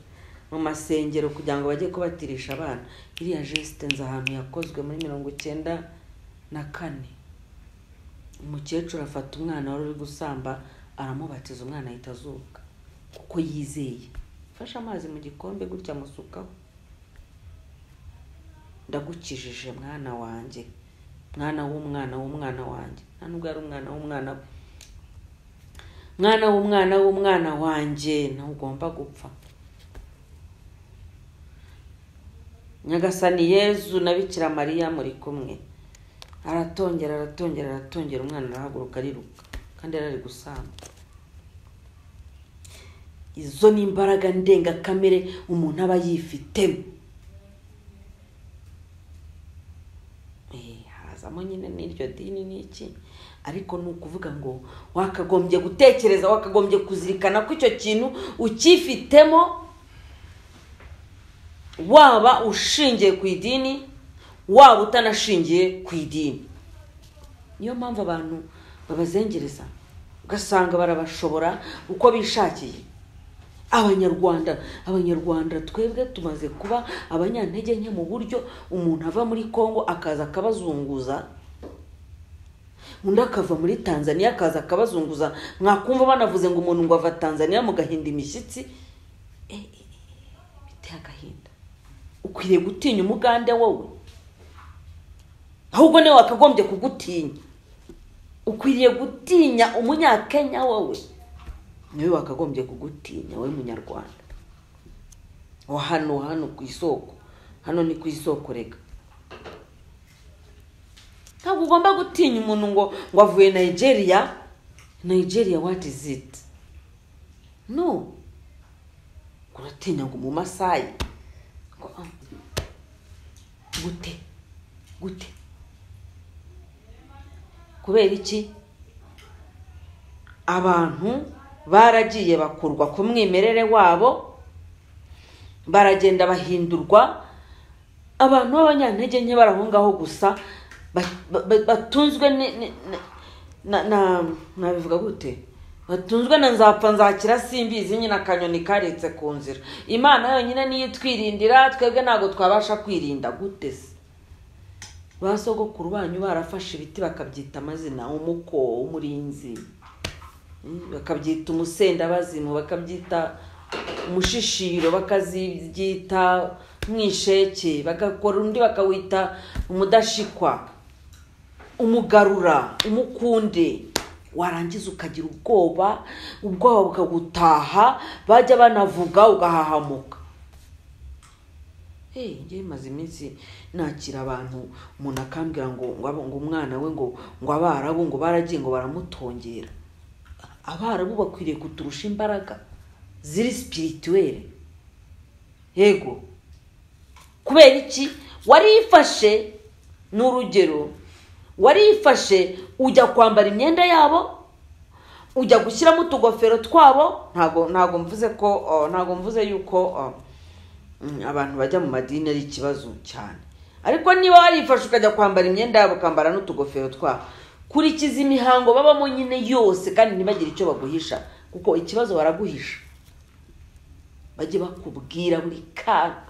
mu masengero kugira ngo bajye kubatirisha abana iriya jesite nzi ahantu yakozwe muri mirongo icyenda na kane umukecuru afata umwana wari uri gusamba aramubatiza umwana ahita azuka kuko yizeye fashe amazi mu gikombe gutya amusukaho ndagukijije mwana wanjye mwana w'umwana w'umwana wanjye nta nubwo yari umwana w'umwana we mwana w'umwana w'umwana wanjye ntugomba gupfa nyagasani yezu na bikira mariya muri kumwe aratongera aratongera aratongera umwana arahaguruka ariruka kandi yari ari gusamba izo ni imbaraga ndengakamere umuntu aba yifitemo Eh, hazamo nyine n'iryo dini n'iki ariko ni ukuvuga ngo wakagombye gutekereza wakagombye kuzirikana ko icyo kintu ukifitemo waba ushingiye ku idini waba utanashingiye ku idini niyo mpamvu abantu babazengereza ugasanga barabashobora uko bishakiye abanyarwanda abanyarwanda twebwe tumaze kuba abanyantege nke mu buryo umuntu ava muri congo akaza akabazunguza undi akava muri tanzania akaza akabazunguza mwakumva banavuze ngo umuntu ngo ava tanzania mugahinda imishyitsi Eh, eh, eh, biteye agahinda ukwiriye gutinya umugande wowe ahubwo niwe wakagombye kugutinya ukwiriye gutinya umunyakenya wowe niwe wakagombye kugutinya wowe munyarwanda wa hano hano ku isoko hano ni ku isoko reka ntabwo ugomba gutinya umuntu ngo ngo avuye nigeria nigeria what is it no ngo uratinya ngo umumasayi ngo ah, gute gute kubera iki abantu baragiye bakurwa ku mwimerere wabo baragenda bahindurwa abantu b'abanyantege nke bari aho ngaho gusa ba- ba- batunzwe ni- ni- ni- na na- nabivuga gute batunzwe na nzapfa nzakira simbizi nyine akanyoni karetse ku nzira imana yonyine niyo itwirindira twebwe ntabwo twabasha kwirinda gute se ba sogokuru banyu barafashe ibiti bakabyita amazina umuko umurinzi Mm, bakabyita umusendabazimu bakabyita umushishiro bakazibyita mwisheke bagakora undi bakawita umudashikwa umugarura umukunde warangiza ukagira ubwoba ubwoba bukagutaha bajya banavuga ugahahamuka njye maze iminsi nakira abantu umuntu akambwira ngo ngo ngo umwana we ngo ngo abarabu ngo baragiye ngo baramutongera abarabu bakwiriye kuturusha imbaraga ziri sipirituweri yego kubera iki warifashe ni urugero warifashe ujya kwambara imyenda yabo ujya gushyiramo utugofero twabo ntabwo ntabwo mvuze ko ntabwo mvuze yuko abantu bajya mu madini ari ikibazo cyane ariko niba warifashe ukajya kwambara imyenda yabo ukambara n'utugofero twabo kurikiza imihango babamo nyine yose kandi ntibagire icyo baguhisha kuko ikibazo baraguhisha bajye bakubwira buri kaga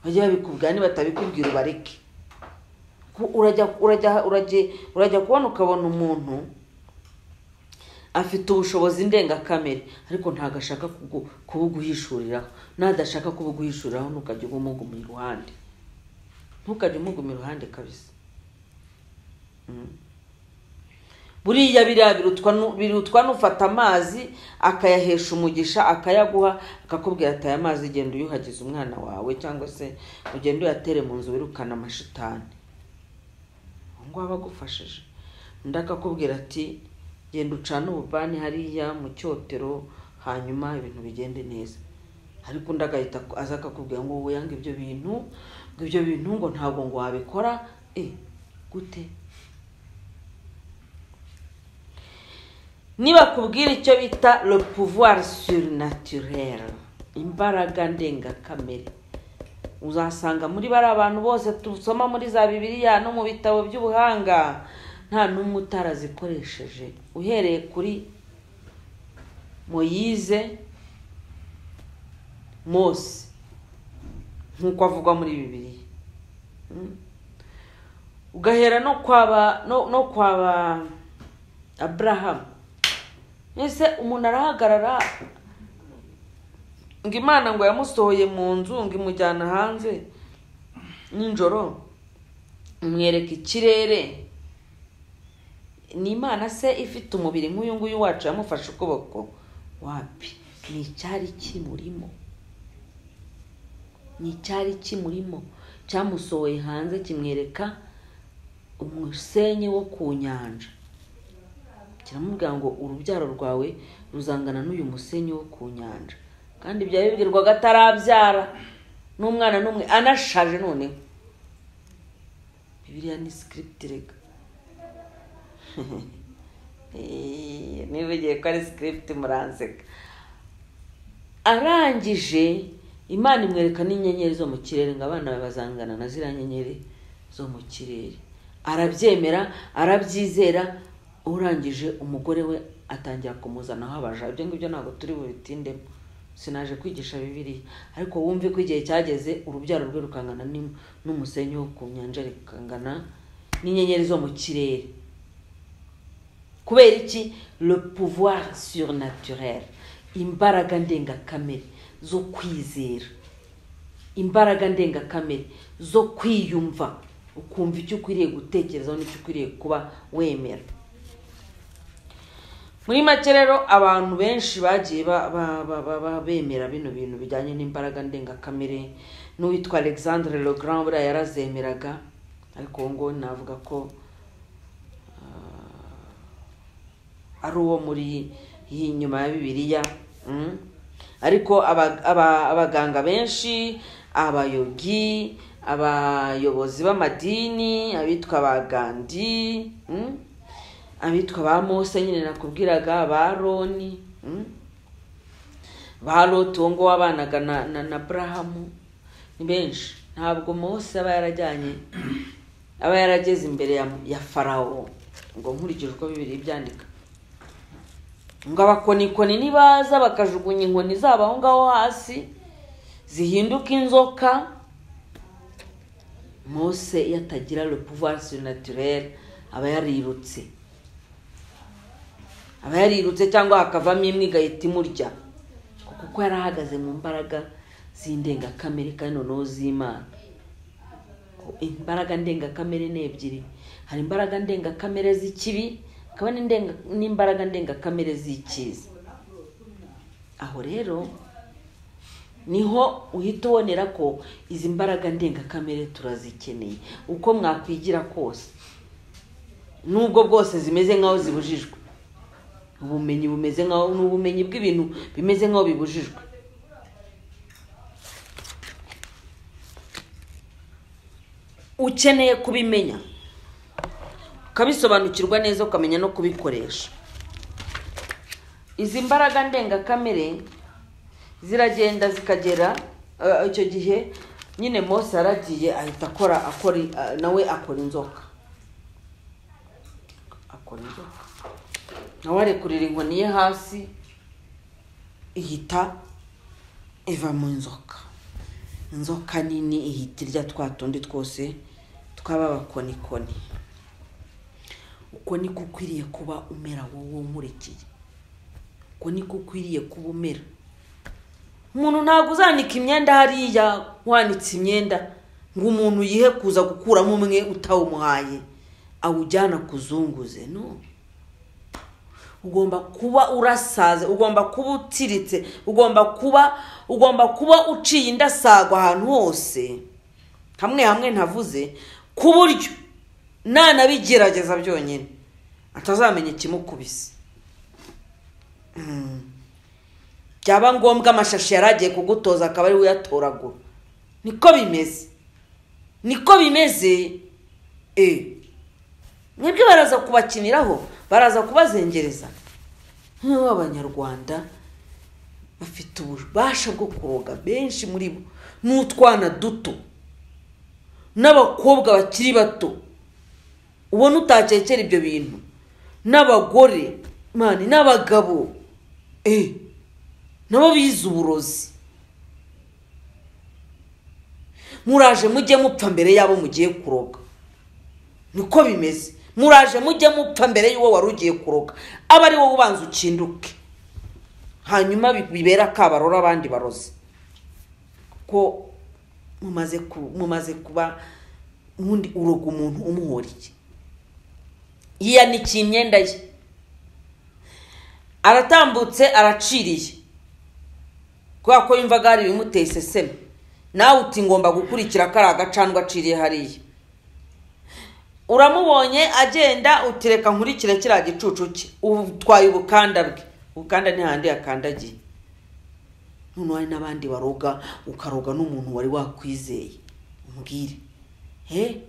bajye babikubwira nibatabikubwira ubareke urajya urajya urajya kubona ukabona umuntu afite ubushobozi ndengakamere ariko ntabwo ashaka kubuguhishuriraho n'adashaka kubuguhishuriraho ntukajya ubumuguma iruhande ntukajya umuguma iruhande kabisa buriya biriya birutwa n'ufata amazi akayahesha umugisha akayaguha akakubwira ati aya mazi genda uyuhagize umwana wawe cyangwa se ugenda uyatere mu nzu wirukana amashitani ubu ngubu aba agufashije undi akakubwira ati genda ucane ububani hariya mu cyotero hanyuma ibintu bigende neza ariko undi agahita aza akakubwira ngo wowe yanga ibyo bintu ngo ibyo bintu ngo ntabwo ngo wabikora e gute nibakubwira icyo bita le pouvoir surnaturel imbaraga ndengakamere uzasanga muri bariya bantu bose dusoma muri za bibiliya no mu bitabo by'ubuhanga nta n'umwe utarazikoresheje uhereye kuri moyize mose nk'uko avugwa muri bibiliya ugahera no kwaba no kwaba aburahamu mbese umuntu arahagarara ngo imana ngo yamusohoye mu nzu ngo imujyana hanze nijoro umwereka ikirere ni imana se ifite umubiri nk'uyu nguyu wacu yamufashe ukuboko wapi ni icyari kimurimo ni icyari kimurimo cyamusohoye hanze kimwereka umusenyi wo ku nyanja kiramubwira ngo urubyaro rwawe ruzangana n'uyu musenyi wo ku nyanja kandi byaba bibwirwaga atarabyara n'umwana n'umwe anashaje noneho bibiriya ni sikiripiti rega niba ugiye ko ari sikiripiti muranseka arangije imana imwereka n'inyenyeri zo mu kirere ngo abana bazangana na ziriya nyenyeri zo mu kirere arabyemera arabyizera urangije umugore we atangira kumuzanaho abaja ibyo ngibyo ntabwo turi bubitindemo sinaje kwigisha bibiriya ariko wumve ko igihe cyageze urubyaro rwe rukangana n'umusenyi wo ku nyanja rukangana n'inyenyeri zo mu kirere kubera iki le pouvoir surnaturel imbaraga ndengakamere zo kwizera imbaraga ndengakamere zo kwiyumva ukumva icyo ukwiriye gutekerezaho n'icyo ukwiriye kuba wemera muri make rero abantu benshi bagiye bemera bino bintu bijyanye n'imbaraga ndengakamere n'uwitwa alexandre le grand buriya yarazemeraga ariko uwo nguwo navuga ko ari uwo muri iyi nyuma ya bibiliya ariko abaganga benshi abayogi abayobozi b'amadini abitwa abagandi abitwa ba mose nyine nakubwiraga ba roni ba loti uwo nguwo wabanaga na burahamu ni benshi ntabwo mose aba yarajyanye aba yarageze imbere ya farawo ngo nkurikije uko bibiri byandika ngo abakonikoni nibaza bakajugunya inkoni zabo aho ngaho hasi zihinduka inzoka mose iyo atagira le pouvoir surnaturel aba yarirutse aba yarirutse cyangwa hakavamo imwe igahita imurya kuko yari ahagaze mu mbaraga z'indengakamere kandi noneho z'imana imbaraga ndengakamere ni ebyiri hari imbaraga ndengakamere z'ikibi hakaba n'indenga- n'imbaraga ndengakamere z'icyiza aho rero niho uhita ubonera ko izi mbaraga ndengakamere turazikeneye uko mwakwigira kose nubwo bwose zimeze nk'aho zibujijwe ubumenyi bumeze nk'aho ni ubumenyi bw'ibintu bimeze nk'aho bibujijwe ukeneye kubimenya ukabisobanukirwa neza ukamenya no kubikoresha izi mbaraga ndengakamere ziragenda zikagera eh, icyo gihe nyine mose yaragiye ahita akora akora eh, nawe akora inzoka akora inzoka nawe arekurira inkoni ye hasi ihita iva mu nzoka inzoka nini ihita irya twa tundi twose tw'ababakonikoni uko niko ukwiriye kuba umera wowe umurikiye uko niko ukwiriye kuba umera umuntu ntabwo uzanika imyenda hariya wanitse imyenda ngo umuntu yihe kuza gukuramo umwe utawumuhaye awujyana kuzunguze no ugomba kuba urasaze ugomba kuba utiritse ugomba kuba ugomba kuba uciye indasagwa ahantu hose hamwe hamwe ntavuze ku buryo nanabigerageza byonyine atazamenya ikimukubise Mm. byaba ngombwa amashashi yari agiye kugutoza akaba ari we uyatoragura niko bimeze niko bimeze eee mwebwe baraza kubakiniraho baraza kubazengereza nk'aho abanyarwanda bafite ububasha bwo kuroga benshi muri bo ni utwana duto n'abakobwa bakiri bato ubona utakekera ibyo bintu n'abagore mani n'abagabo eh nabo bize uburozi muraje mujye mupfa mbere y'abo mugiye kuroga niko bimeze muraje mujye mupfa mbere y'uwo wari ugiye kuroga aba ari wowe ubanza ukinduke hanyuma bi- bibera akabarora abandi barozi ko mumaze ku- mumaze kuba ubundi uroga umuntu umuhoriye yiyanikiye imyenda ye aratambutse araciriye kubera ko yumvaga hari ibimuteye iseseme nawe uti ngomba gukurikira kariya gacandwa aciriye hariya uramubonye agenda utereka nkurikire kiriya gicucu cye utwaye ubukanda bwe ubukanda ni handi yakandagiye noneho hari n'abandi baroga ukaroga n'umuntu wari wakwizeye umbwire he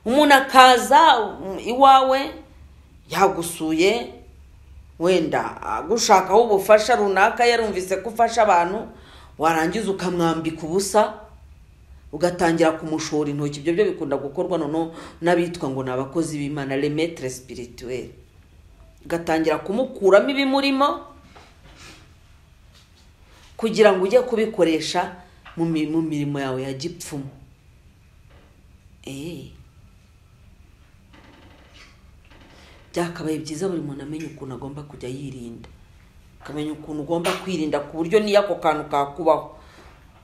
umuntu akaza mm, iwawe yagusuye wenda agushakaho ubufasha runaka yarumvise ko ufasha abantu warangiza ukamwambika ubusa ugatangira kumushora intoki ibyo byo bikunda gukorwa noneho n'abitwa ngo ni abakozi b'imana remetre spirituel ugatangira kumukuramo ibimurimo kugira ngo ujye kubikoresha mu mi- mu mirimo yawe ya gipfumu Eh. byakabaye byiza buri muntu amenya ukuntu agomba kujya yirinda akamenya ukuntu ugomba kwirinda ku buryo n'iyo ako kantu kakubaho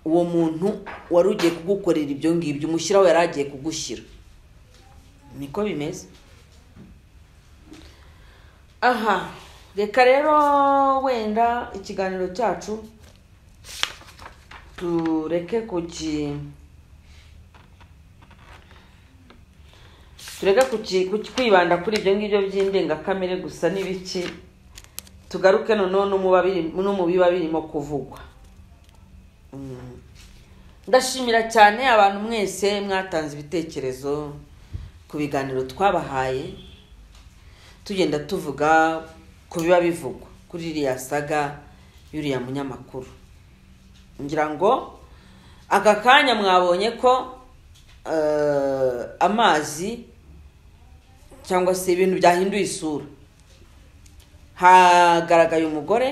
uwo muntu wari ugiye kugukorera ibyo ngibyo umushyiraho yari agiye kugushyira niko bimeze aha reka rero wenda ikiganiro cyacu tureke kuki tureke kuki- kuki- kwibanda kuri ibyo ngibyo by'indengakamere gusa n'ibiki tugaruke noneho no mu babiri- no mu biba birimo kuvugwa ndashimira cyane abantu mwese mwatanze ibitekerezo ku biganiro twabahaye tugenda tuvuga ku biba bivugwa kuri iriya saga y'uriya munyamakuru ngira ngo aka kanya mwabonye ko eh, amazi cyangwa se ibintu byahinduye isura hagaragaye umugore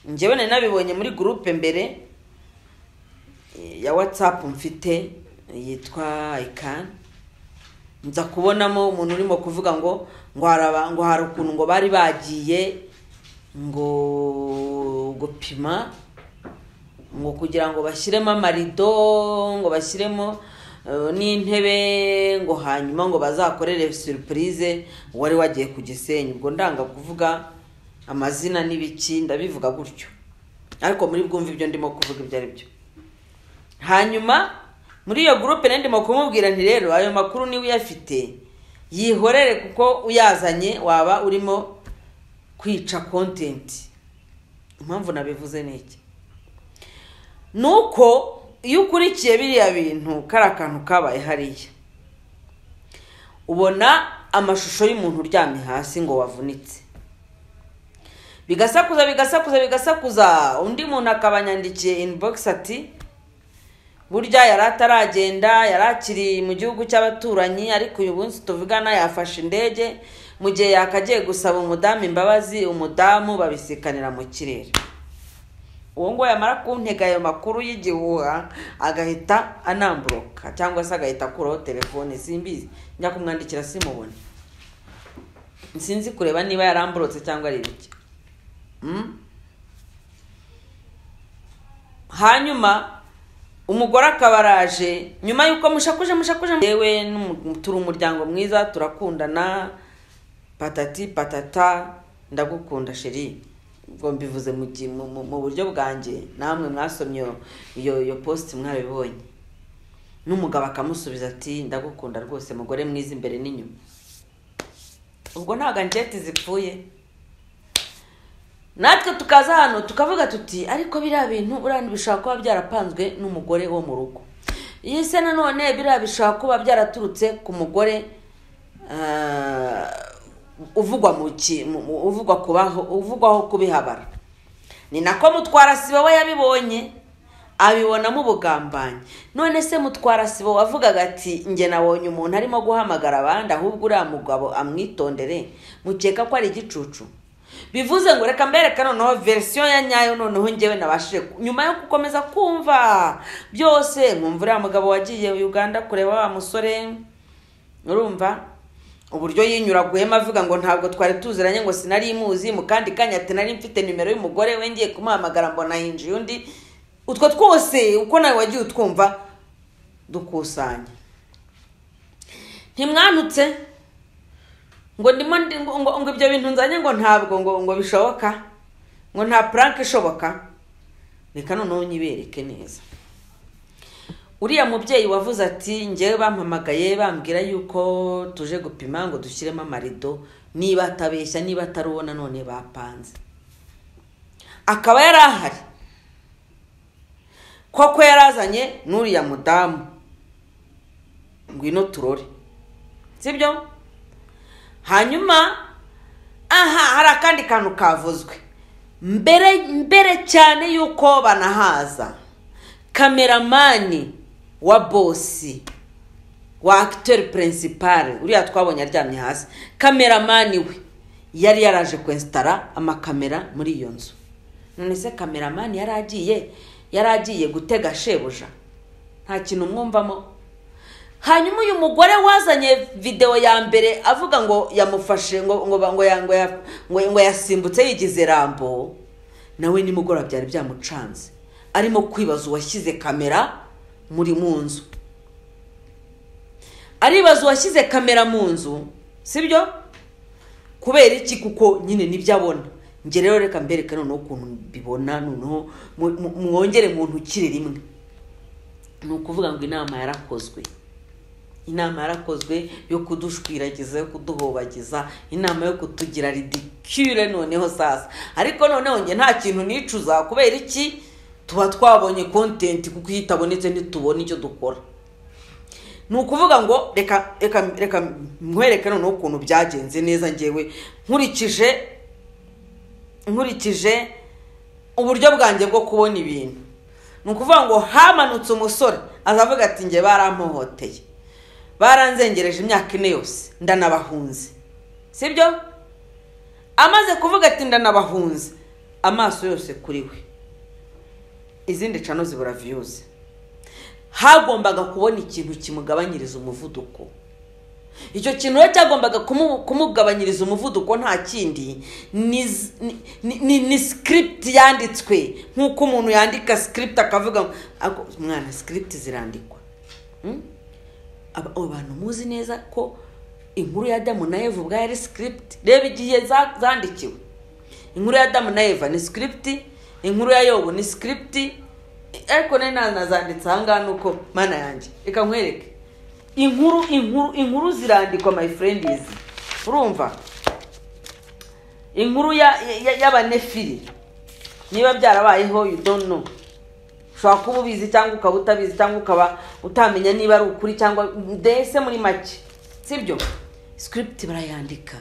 njyewe nari nabibonye muri gurupe mbere ya watsapu mfite yitwa ikani nza kubonamo umuntu urimo kuvuga ngo ngo haraba ngo hari ukuntu ngo bari bagiye ngo gupima ngo kugira ngo bashyiremo amarido ngo bashyiremo eh, n'intebe ngo hanyuma ngo bazakorere surprise wari wagiye ku gisenyi ubwo ndanga kuvuga amazina n'ibiki ndabivuga gutyo ariko muri bwumve ibyo ndimo kuvuga ibyo ari byo hanyuma muri iyo gurupe nari ndimo kumubwira nti rero ayo makuru niba uyafite yihorere kuko uyazanye waba urimo kwica kontenti impamvu nabivuze ni iki ni uko iyo ukurikiye biriya bintu kari akantu kabaye hariya ubona amashusho y'umuntu uryamye hasi ngo wavunitse bigasakuza bigasakuza bigasakuza undi muntu akaba yandikiye inbox ati burya yari ataragenda yari akiri mu gihugu cy'abaturanyi ariko uyu munsi tuvugana yafashe indege mu gihe yakagiye gusaba umudamu imbabazi umudamu babisikanira mu kirere uwo nguwo yamara kuntega ayo makuru y'igihuha agahita anamburoka cyangwa se agahita akuraho telefone simbizi njya kumwandikira simubone sinzi kureba niba yaramburotse cyangwa ari ibiki Mm. hanyuma umugore akaba araje nyuma y'uko mushakuje mushakuje yewe n'umu- turi umuryango mwiza turakundana patati patata ndagukunda sheri ubwo mbivuze mu gi- mu- mu- mu buryo bwanjye namwe mwasomye iyo- iyo iyo positi mwabibonye n'umugabo akamusubiza ati ndagukunda rwose mugore mwiza imbere n'inyuma ubwo ntabwo anjeti zipfuye natwe tukaza hano tukavuga tuti ariko biriya bintu urabona bishobora kuba byarapanzwe n'umugore wo mu rugo iyi se nanone biriya bishobora kuba byaraturutse ku mugore ah, uvugwa mu ki- mu- mu- uvugwa kubaho uvugwaho kubihabara ni nako mutwara sibo we yabibonye abibonamo ubugambanyi none se mutwara sibo wavugaga ati njye nabonye umuntu arimo guhamagara abandi ahubwo uriya mugabo amwitondere mukeka ko ari igicucu bivuze ngo reka mbereka noneho verisiyo ya nyayo noneho njyewe nabashije ku- nyuma yo gukomeza kumva byose nkumva uriya mugabo wagiye uganda kureba wa musore urumva uburyo yinyuraguhemo avuga ngo ntabwo twari tuziranye ngo sinari muzi mu kandi kanya ati nari mfite nimero y'umugore we ngiye kumuhamagara mbona hinjiye undi utwo twose uko nawe wagiye utwumva dukusanya ntimwanutse ngo ndimo ndi- ngo, ngo, ngo ibyo bintu nzanye ngo ntabwo ngo ngo bishoboka ngo nta puranke ishoboka reka noneho nyibereke neza uriya mubyeyi wavuze ati njyewe bampamagaye bambwira yuko tuje gupima ngo dushyiremo amarido niba atabeshya niba atari uwo nanone bapanze akaba yari ahari koko yari azanye n'uriya mudamu ngwino turore sibyo hanyuma aha hari akandi kantu kavuzwe mbere mbere cyane y'uko banahaza kameramani wa bosi wa akitori purinsipare uriya twabonye aryamye hasi kameramani we yari yaraje kwensitara amakamera muri iyo nzu none se kameramani yari agiye yari agiye gutega shebuja nta kintu mwumvamo hanyuma uyu mugore wazanye videwo ya mbere avuga ngo yamufashe ngo ngo ba- ngo ya- ngo ya- ngo- ngo yasimbutse yigize rambo nawe nimugoroba byari byamucanze arimo kwibaza uwashyize kamera muri mu nzu aribaza uwashyize kamera mu nzu sibyo kubera iki kuko nyine nibyo abona njye rero reka mbereke noneho ukuntu mbibona noneho mu- mu- mwongere mu ntukire rimwe ni ukuvuga ngo inama yarakozwe inama yarakozwe yo kudushwiragiza yo kuduhobagiza inama yo kutugira ridicule noneho sasa ariko noneho njye nta kintu nicuza kubera iki tuba twabonye kontenti kuko iyo itabonetse ntitubona icyo dukora ni ukuvuga ngo reka reka reka nkwereke noneho ukuntu byagenze neza ngewe nkurikije nkurikije uburyo bwanjye bwo kubona ibintu ni ukuvuga ngo hamanutse umusore azavuga ati njye barampohoteye baranzengereje imyaka ine yose ndanabahunze sibyo amaze kuvuga ati ndanabahunze amaso yose kuri we izindi cano zibura viyuzi hagombaga kubona ikintu kimugabanyiriza umuvuduko icyo kintu rero cyagombaga kumu- kumugabanyiriza umuvuduko nta kindi ni z- ni- ni- ni- ni sikiripiti yanditswe nk'uko umuntu yandika sikiripiti akavuga ngo "Ako- mwana sikiripiti zirandikwa Mm? aba- abo bantu muzi neza ko inkuru ya adamu na eva ubwayo ari sikiripiti reba igihe za- zandikiwe inkuru ya adamu na eva ni sikiripiti inkuru ya yobu ni sikiripiti ariko nari nazanditse ahangaha nuko mana yanjye reka nkwereke inkuru inkuru inkuru zirandikwa my friend izi urumva inkuru ya- ya- y'abanefiri niba byarabayeho you don't know ushobora kuba ubizi cyangwa ukaba utabizi cyangwa ukaba utamenya niba ari ukuri cyangwa mbese muri make sibyo script barayandika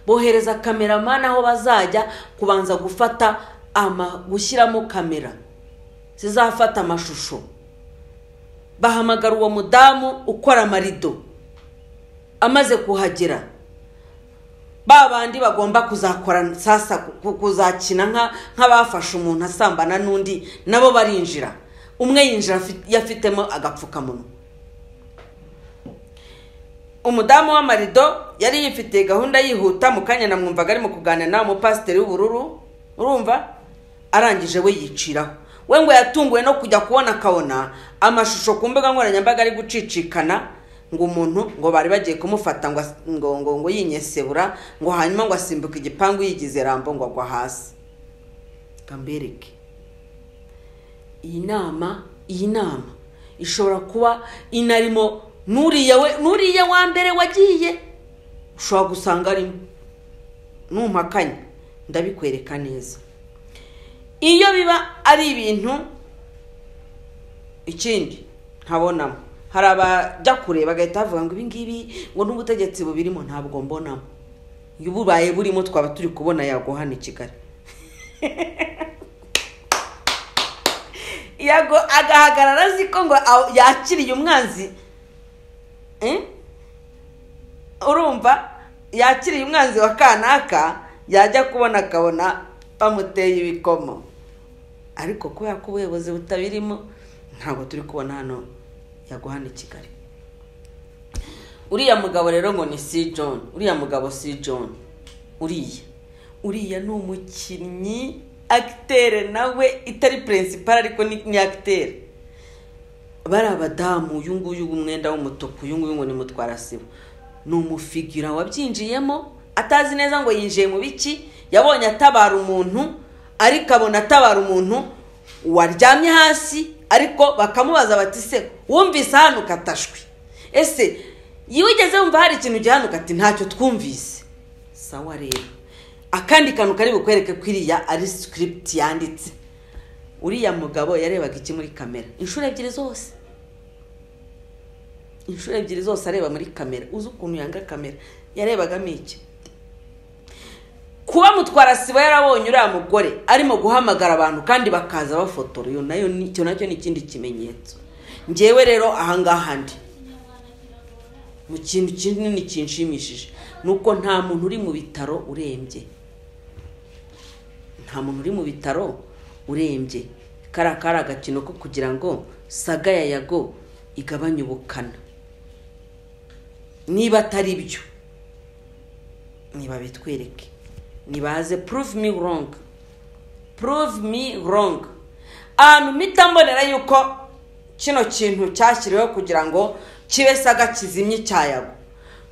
bohereza kameramani aho bazajya kubanza gufata ama gushyiramo kamera zizafata amashusho bahamagara uwo mudamu ukora amarido amaze kuhagera ba bandi bagomba kuzakora sasa ku- kuzakina nka nk'abafashe umuntu asambana n'undi nabo barinjira umwe yinjira afi- yafitemo agapfukamunwa umudamu w'amarido yari yifitiye gahunda yihuta mu kanya namwumvaga arimo kuganira nawe umupasiteri w'ubururu urumva arangije we yiciraho we ngo yatunguwe no kujya kubona akabona amashusho ku mbuga nkoranyambaga ari gucicikana ngo umuntu ngo bari bagiye kumufata ngo as- ngo ngo ngo yinyesebura ngo hanyuma ngo asimbuke igipangu yigize rambo ngo agwa hasi kambereke iyi nama iyi nama ishobora kuba inarimo n'uriya we n'uriya wa mbere wagiye ushobora gusanga arimo numpakanya ndabikwereka neza iyo biba ari ibintu ikindi ntabonamo hari abajya kureba bagahita bavuga ngo ibingibi ngo n'ubutegetsi bubirimo ntabwo mbonamo iyo bubaye burimo twaba turi kubona yaguha hano i kigali yago agahagarara azi ko ngo aw- yakiriye umwanzi Eh? urumva yakiriye umwanzi wa kanaka yajya kubona akabona bamuteye ibikomo ariko kubera ko ubuyobozi butabirimo ntabwo turi kubona hano yaguhana i kigali uriya mugabo rero ngo ni si john uriya mugabo si john uriya uriya ni umukinnyi akitere nawe itari perezida ariko ni ni akitere bari abadamu uyu nguyu w'umwenda w'umutuku uyu nguyu ngo ni mutwarasibo ni umufigira wabyinjiyemo atazi neza ngo yinjiye mu biki yabonye atabara umuntu ariko abona atabara umuntu waryamye hasi ariko bakamubaza bati se wumvise hano ukatashwe ese wigeze wumva hari ikintu gihanuka ati ntacyo twumvise sawa rero akandi kantu kari bukwereke ko iriya ari sikiripiti yanditse uriya mugabo yarebaga iki muri kamera inshuro ebyiri zose inshuro ebyiri zose areba muri kamera uzi ukuntu yanga kamera yarebagamo iki kuba mutwara sibo yarabonye uriya mugore arimo guhamagara abantu kandi bakaza bafotora iyo nayo ni- icyo nacyo ni ikindi kimenyetso ngewe rero ahangaha ndi mu kintu kinini kinshimishije ni uko nta muntu uri mu bitaro urembye nta muntu uri mu bitaro urembye kariya kari agakino ko kugira ngo saga ya yago igabanye ubukana niba atari byo niba bitwereke nibaze prove me wrong prove me wrong ahantu mpita mbonera yuko kino kintu cyashyiriweho kugira ngo kibe saga kizimye cya yago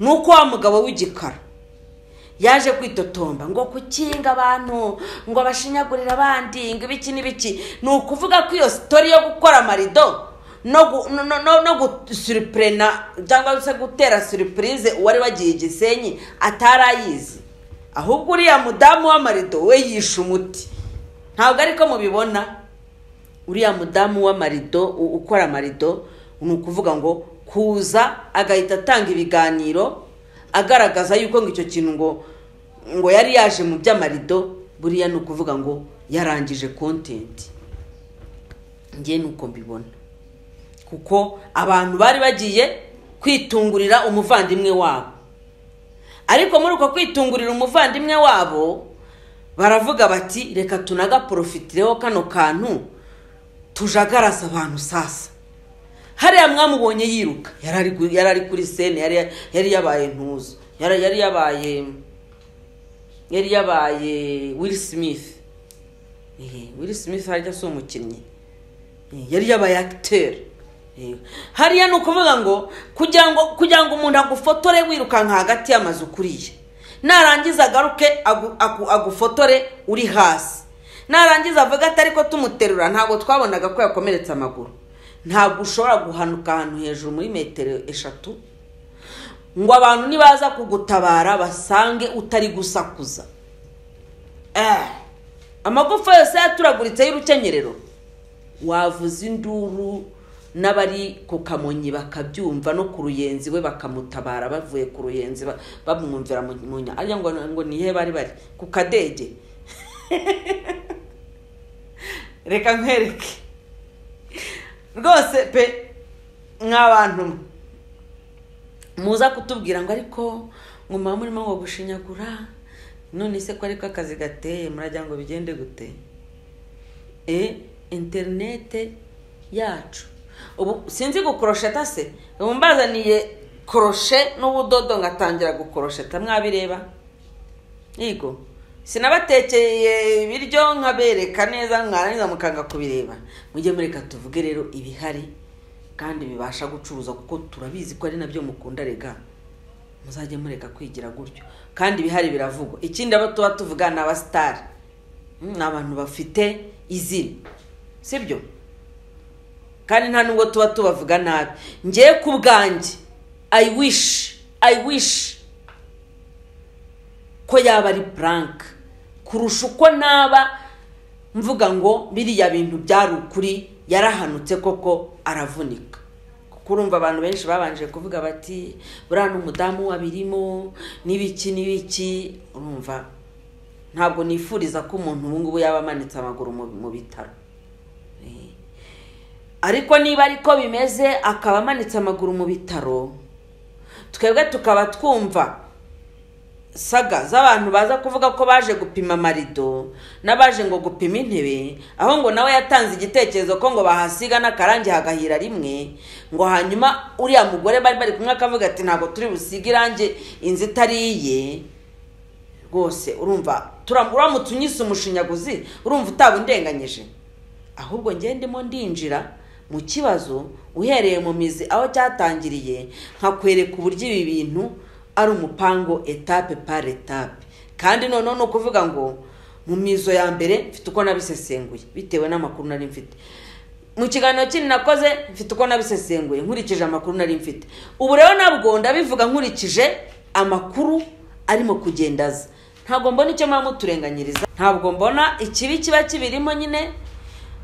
ni uko wa mugabo w'igikara yaje kwitotomba ngo gukinga abantu ngo bashinyagurire abandi ngo ibiki n'ibiki ni ukuvuga ko iyo sitori yo gukora amarido no gu- no- no- no- no gusuripurena cyangwa se gutera suripurize uwari wagiye i gisenyi atari ayizi ahubwo uriya mudamu w'amarido we yishe umuti ntabwo ariko mubibona uriya mudamu w'amarido u- ukora amarido ni ukuvuga ngo kuza agahita atanga ibiganiro agaragaza yuko ngo icyo kintu ngo ngo yari yaje mu by'amarido buriya ni ukuvuga ngo yarangije kontenti njye ni uko mbibona kuko abantu bari bagiye kwitungurira umuvandimwe wabo ariko muri uko kwitungurira umuvandimwe wabo baravuga bati reka tunagaporofitireho kano kantu tujagaraza abantu sasa hariya mwamubonye yiruka yari ari gu- yari ari kuri sene yari yari yabaye ntuzo yari yari yabaye yari yabaye will smith Eh, will smith harya si umukinnyi Eh, yari yabaye akiteri Yego. hariya ni ukuvuga ngo kugira ngo kugira ngo umuntu agufotore wirukanka hagati y'amazu ukuriye narangiza agaruke agu- agu- agufotore uri hasi narangiza avuga ati ariko tumuterura ntabwo twabonaga ko yakomeretse amaguru ntabwo ushobora guhanuka ahantu hejuru muri metero eshatu ngo abantu nibaza kugutabara basange utari gusakuza Eh, amagufa yose yaturaguritse y'urukenyerero wavuza induru n'abari ku kamonyi bakabyumva no ku ruyenzi we bakamutabara bavuye ku ruyenzi ba- bamwumvira mu mu nya ariyo ngo ngo nihe bari bari ku kadege reka nkwereke rwose pe mw'abantu mwe muza kutubwira ngo ariko ngo muba murimo ngo gushinyagura none se ko ariko akazi gateye murajya ngo bigende gute e interinete yacu ubu sinzi gukorosheta se ubu mbazaniye koroshe n'ubudodo ngatangira gukorosheta mwabireba yego sinabatekeye ibiryo nkabereka neza mwarangiza mukanga kubireba mujye mureka tuvuge rero ibihari kandi bibasha gucuruza kuko turabizi ko ari nabyo mukunda rega muzajye mureka kwigira gutyo kandi ibihari biravugwa ikindi abo tuba tuvuga ni abasitari ni abantu bafite izina sibyo kandi nta nubwo tuba tubavuga nabi ngewe ku bwanjye i wish i wish ko yaba ari buranka kurusha uko naba mvuga ngo biriya bintu byari ukuri yarahanutse koko aravunika kuko urumva abantu benshi babanje kuvuga bati buriya ni umudamu wabirimo n'ibiki n'ibiki urumva ntabwo nifuriza ko umuntu ubu ngubu yaba amanitse amaguru mu- mu bitaro Eh. ariko niba ariko bimeze akaba amanitse amaguru mu bitaro twebwe tukaba twumva saga z'abantu baza kuvuga ko baje gupima amarido n'abaje ngo gupima intebe aho ngo nawe yatanze igitekerezo ko ngo bahasiga n'akarangi hagahira rimwe ngo hanyuma uriya mugore bari bari kumwe akavuga ati ntabwo turi busige irangi inzu itari iye rwose urumva tura- uramutse unyise umushinyaguzi urumva utaba undenganyije ahubwo ngewe ndimo ndinjira mu kibazo uhereye mu mizi aho cyatangiriye nkakwereka uburyo ibi bintu ari umupango etape par etape kandi noneho ni ukuvuga ngo mu mizo ya mbere mfite uko nabisesenguye bitewe n'amakuru nari mfite mu kiganiro kindi nakoze mfite uko nabisesenguye nkurikije amakuru nari mfite ubu rero nabwo ndabivuga nkurikije amakuru arimo kugenda aza ntabwo mbona icyo muba muturenganyiriza ntabwo mbona ikibi kiba kibirimo nyine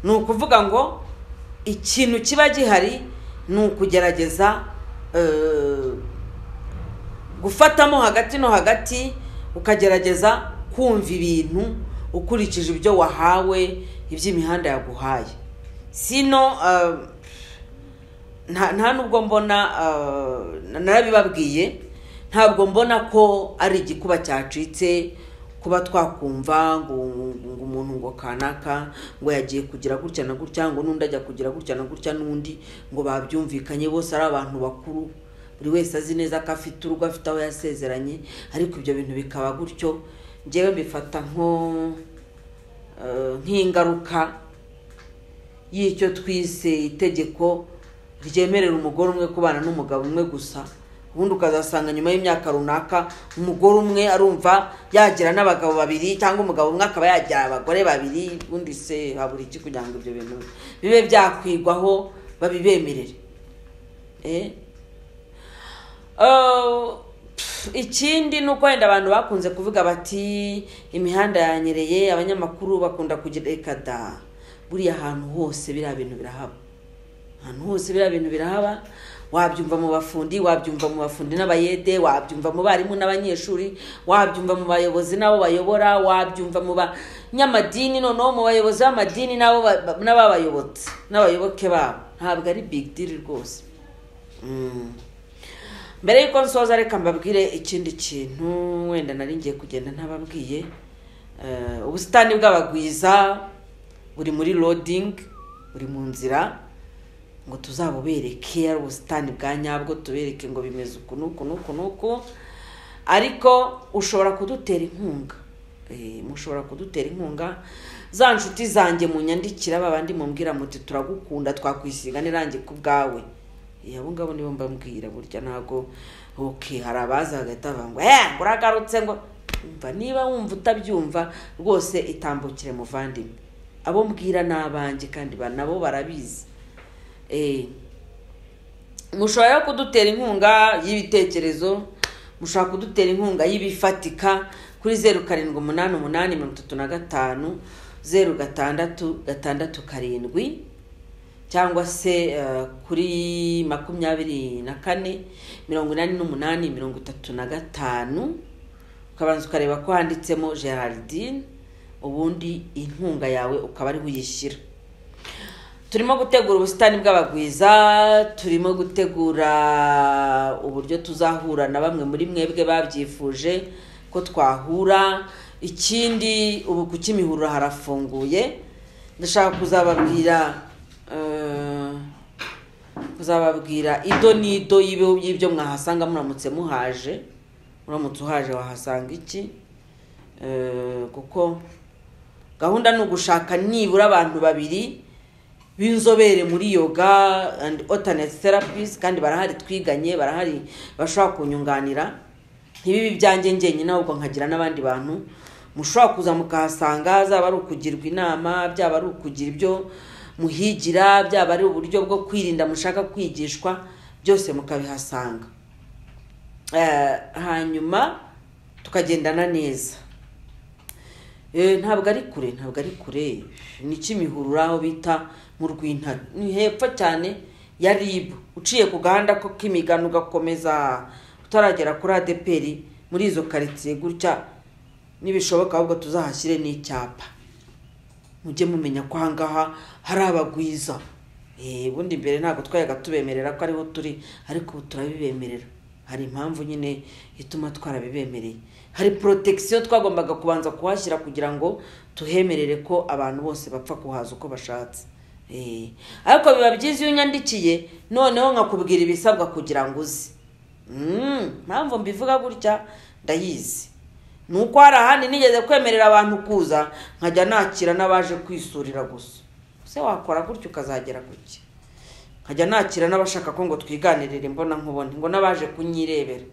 ni ukuvuga ngo ikintu kiba gihari ni ukugerageza eh, gufatamo hagati no hagati ukagerageza kumva ibintu ukurikije ibyo wahawe iby'imihanda yaguhaye sino eh, nta nta nubwo mbona eh, narabibabwiye ntabwo mbona ko ari igikuba cyacitse kuba twakumva ngo ngo umuntu ngo kanaka ngo yagiye kugira gutya na gutya ngo n'undi ajya kugira gutya na gutya n'undi ngo babyumvikanye bose ari abantu bakuru buri wese azi neza ko afite urugo afite aho yasezeranye ariko ibyo bintu bikaba gutyo njyewe mbifata nko eh, nk'ingaruka y'icyo twise itegeko ryemerera umugore umwe kubana n'umugabo umwe gusa ubundi ukazasanga nyuma y'imyaka runaka umugore umwe arumva yagira n'abagabo babiri cyangwa umugabo umwe akaba yagira abagore babiri ubundi se habura iki kugira ngo ibyo bintu bibe byakwigwaho babibemerere Eh? Uh, pff, ikindi ni uko wenda abantu bakunze kuvuga bati imihanda yanyereye abanyamakuru bakunda kugira reka da buriya ahantu hose biriya bintu birahaba ahantu hose biriya bintu birahaba wabyumva mu bafundi wabyumva mu bafundi n'abayede wabyumva mu barimu n'abanyeshuri wabyumva mu bayobozi n'abo bayobora wabyumva mu banyamadini noneho mu bayobozi b'amadini n'abo ba- n'ababayobotse n'abayoboke babo ntabwo ari big deal rwose Mm. mbere y'uko nsoza reka mbabwire ikindi kintu wenda nari ngiye kugenda ntababwiye Eh, ubusitani bw'abagwiza buri muri loading buri mu nzira ngo tuzabubereke ari ubusitani bwa nyabwo tubereke ngo bimeze uku n'uku n'uku n'uku ariko ushobora kudutera inkunga Eh, mushobora kudutera inkunga za nshuti zanjye munyandikira babandi mumbwira muti turagukunda twakwisiga n'irangi ku bwawe Eh, abo ngabo nibo mbabwira burya ntabwo ok hari abaza bagahita bavuga ngo eh ngo uragarutse ngo umva niba wumva utabyumva rwose itambukire muvandimwe abo mbwira ni abanjye kandi ba- nabo barabizi Eh, mushobora rero kudutera inkunga y'ibitekerezo mushobora kudutera inkunga y'ibifatika kuri zeru karindwi umunani umunani mirongo itatu na gatanu zeru gatandatu gatandatu karindwi cyangwa se eh, kuri makumyabiri na kane mirongo inani n'umunani mirongo itatu na gatanu ukabanza ukareba ko handitsemo gerardine ubundi inkunga yawe ukaba ariho uyishyira turimo gutegura ubusitani bw'abagwiza turimo gutegura uburyo tuzahura na bamwe muri mwebwe babyifuje ko twahura ikindi ubu ku kimihurura harafunguye ndashaka kuzababwira eh, kuzababwira ido n'ido y'ibi- y'ibyo mwahasanga muramutse muhaje uramutse uhaje wahasanga iki Eh, kuko gahunda ni ugushaka nibura abantu babiri b'inzobere muri yoga and alternate therapies kandi barahari twiganye barahari bashobora kunyunganira ntibibe ibyanjye njyenyine ahubwo nkagira n'abandi bantu mushobora kuza mukahasanga zaba ari ukugirwa inama byaba ari ukugira ibyo muhigira byaba ari uburyo bwo kwirinda mushaka kwigishwa byose mukabihasanga Eh, hanyuma tukagendana neza Eh, ntabwo ari kure ntabwo ari kure ni kimihurura aho bita mu rwintare ni hepfo cyane ya ribu uciye ku gahanda ko k'imigano ugakomeza utaragera kuri adeperi muri izo karitsiye gutya nibishoboka ahubwo tuzahashyire n'icyapa mujye mumenya ko ahangaha hari abagwiza Eh, ubundi mbere ntabwo twayaga tubemerera ko ariho turi ariko ubu turabibemerera hari impamvu nyine ituma twarabibemereye hari protection twagombaga kubanza kuhashyira kugira ngo tuhemerere ko abantu bose bapfa kuhaza uko bashatse Eh, ariko biba byiza iyo unyandikiye noneho nkakubwira ibisabwa kugira ngo uze Mm, impamvu mbivuga gutya ndayizi ni uko hari ahandi nigeze kwemerera abantu kuza nkajya nakira n'abaje kwisurira gusa se wakora gutya ukazagera kuki nkajya nakira n'abashaka ko ngo twiganirire mbona nkubone ngo n'abaje kunyirebera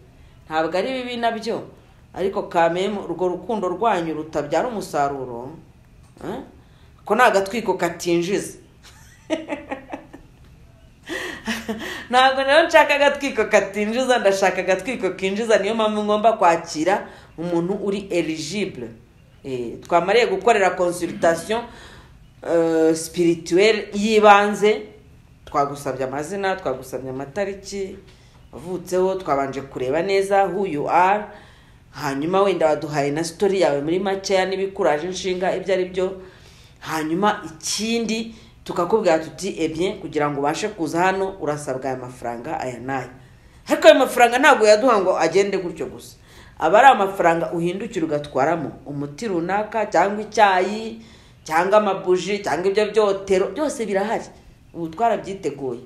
ntabwo ari bibi nabyo ariko kameme urwo rukundo rwanyu rutabyara umusaruro eh? ko ni agatwiko katinjiza ntabwo rero nshaka agatwiko katinjiza ndashaka agatwiko kinjiza niyo mpamvu ngomba kwakira umuntu uri eligible Eh, twamariye gukorera consultation eh, spirituelle y'ibanze twagusabye amazina twagusabye amatariki wavutseho twabanje kureba neza who you are hanyuma wenda waduhaye na story yawe muri makeya n'ibikuraje inshinga ibyo ari byo hanyuma ikindi tukakubwira tuti ebye kugira ngo ubashe kuza hano urasabwa aya mafaranga aya n'aya ariko ayo mafaranga ntabwo yaduha ngo agende gutyo gusa aba ari amafaranga uhindukira ugatwaramo umuti runaka cyangwa icyayi cyangwa amabuji cyangwa ibyo byotero byose birahari ubu twarabyiteguye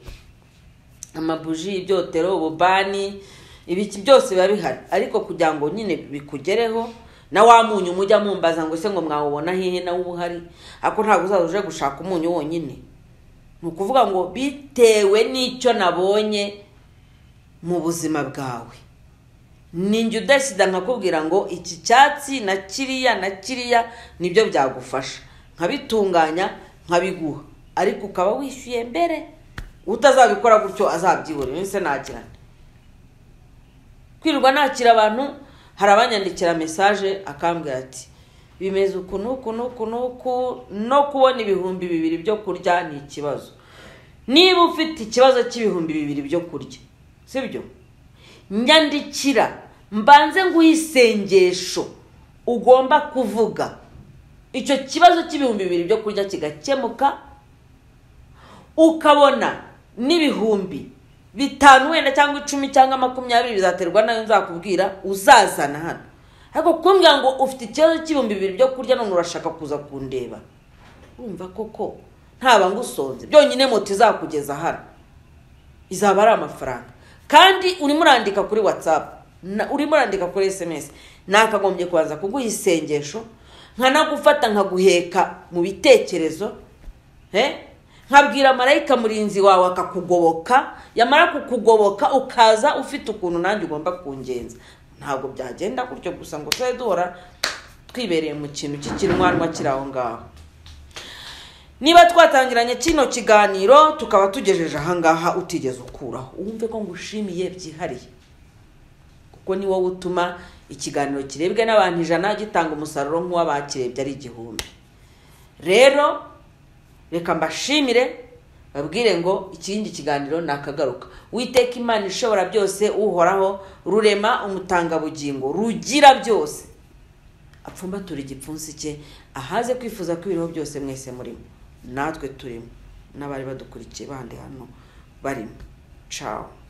amabuji ibyotero ububani ibiki byose biba bihari ariko kugira ngo nyine bikugereho na wa munyu mujya mumbaza ngo ese ngo mwawubona hehe nawe uba uhari ariko ntabwo uzaza uje gushaka umunyu wonyine ni ukuvuga ngo bitewe n'icyo nabonye mu buzima bwawe ninjye udasida nkakubwira ngo iki cyatsi na kiriya na kiriya nibyo byagufasha nkabitunganya nkabiguha ariko ukaba wishyuye mbere utazabikora gutyo azabyibura iminsi nagirana kwirirwa nakira abantu hari abanyandikira mesaje akambwira ati bimeze uku n'uku n'uku n'uku no kubona ibihumbi bibiri byo kurya ni ikibazo niba ufite ikibazo cy'ibihumbi bibiri byo kurya sibyo nyandikira mbanze nguhe isengesho ugomba kuvuga icyo kibazo cy'ibihumbi bibiri byo kurya kigakemuka ukabona n'ibihumbi bitanu wenda cyangwa icumi cyangwa makumyabiri bizaterwa nayo nzakubwira uzazana hano ariko kumbwira ngo ufite ikibazo cy'ibihumbi bibiri byo kurya none urashaka kuza kundeba urumva koko ntaba ngusonze byonyine moto izakugeza hano izaba ari amafaranga kandi urimo urandika kuri watsapu urimo urandika kuri esemesi nakagombye kubanza kuguha isengesho nkanagufata nkaguheka mu bitekerezo he nkabwira marayika murinzi wawe akakugoboka yamara kukugoboka ukaza ufite ukuntu nanjye ugomba kungenza ntabwo byagenda gutyo gusa ngo tube duhora twibereye mu kintu cy'ikinwanwa kiri aho ngaho niba twatangiranye kino kiganiro tukaba tugejeje ahangaha utigeze ukuraho wumve ko ngushimiye byihariye kuko ni wowe utuma ikiganiro kirebwe n'abantu ijana gitanga umusaruro nk'uw'abakirebye ari igihumbi rero reka mbashimire babwire ngo ikindi kiganiro ni akagaruka witeka imana ishobora byose uhoraho rurema umutangabugingo rugira byose apfumbatura igipfunsi cye ahaze kwifuza ko ibiriho byose mwese murimo natwe turimo n'abari badukurikiye bandi hano barimo cawo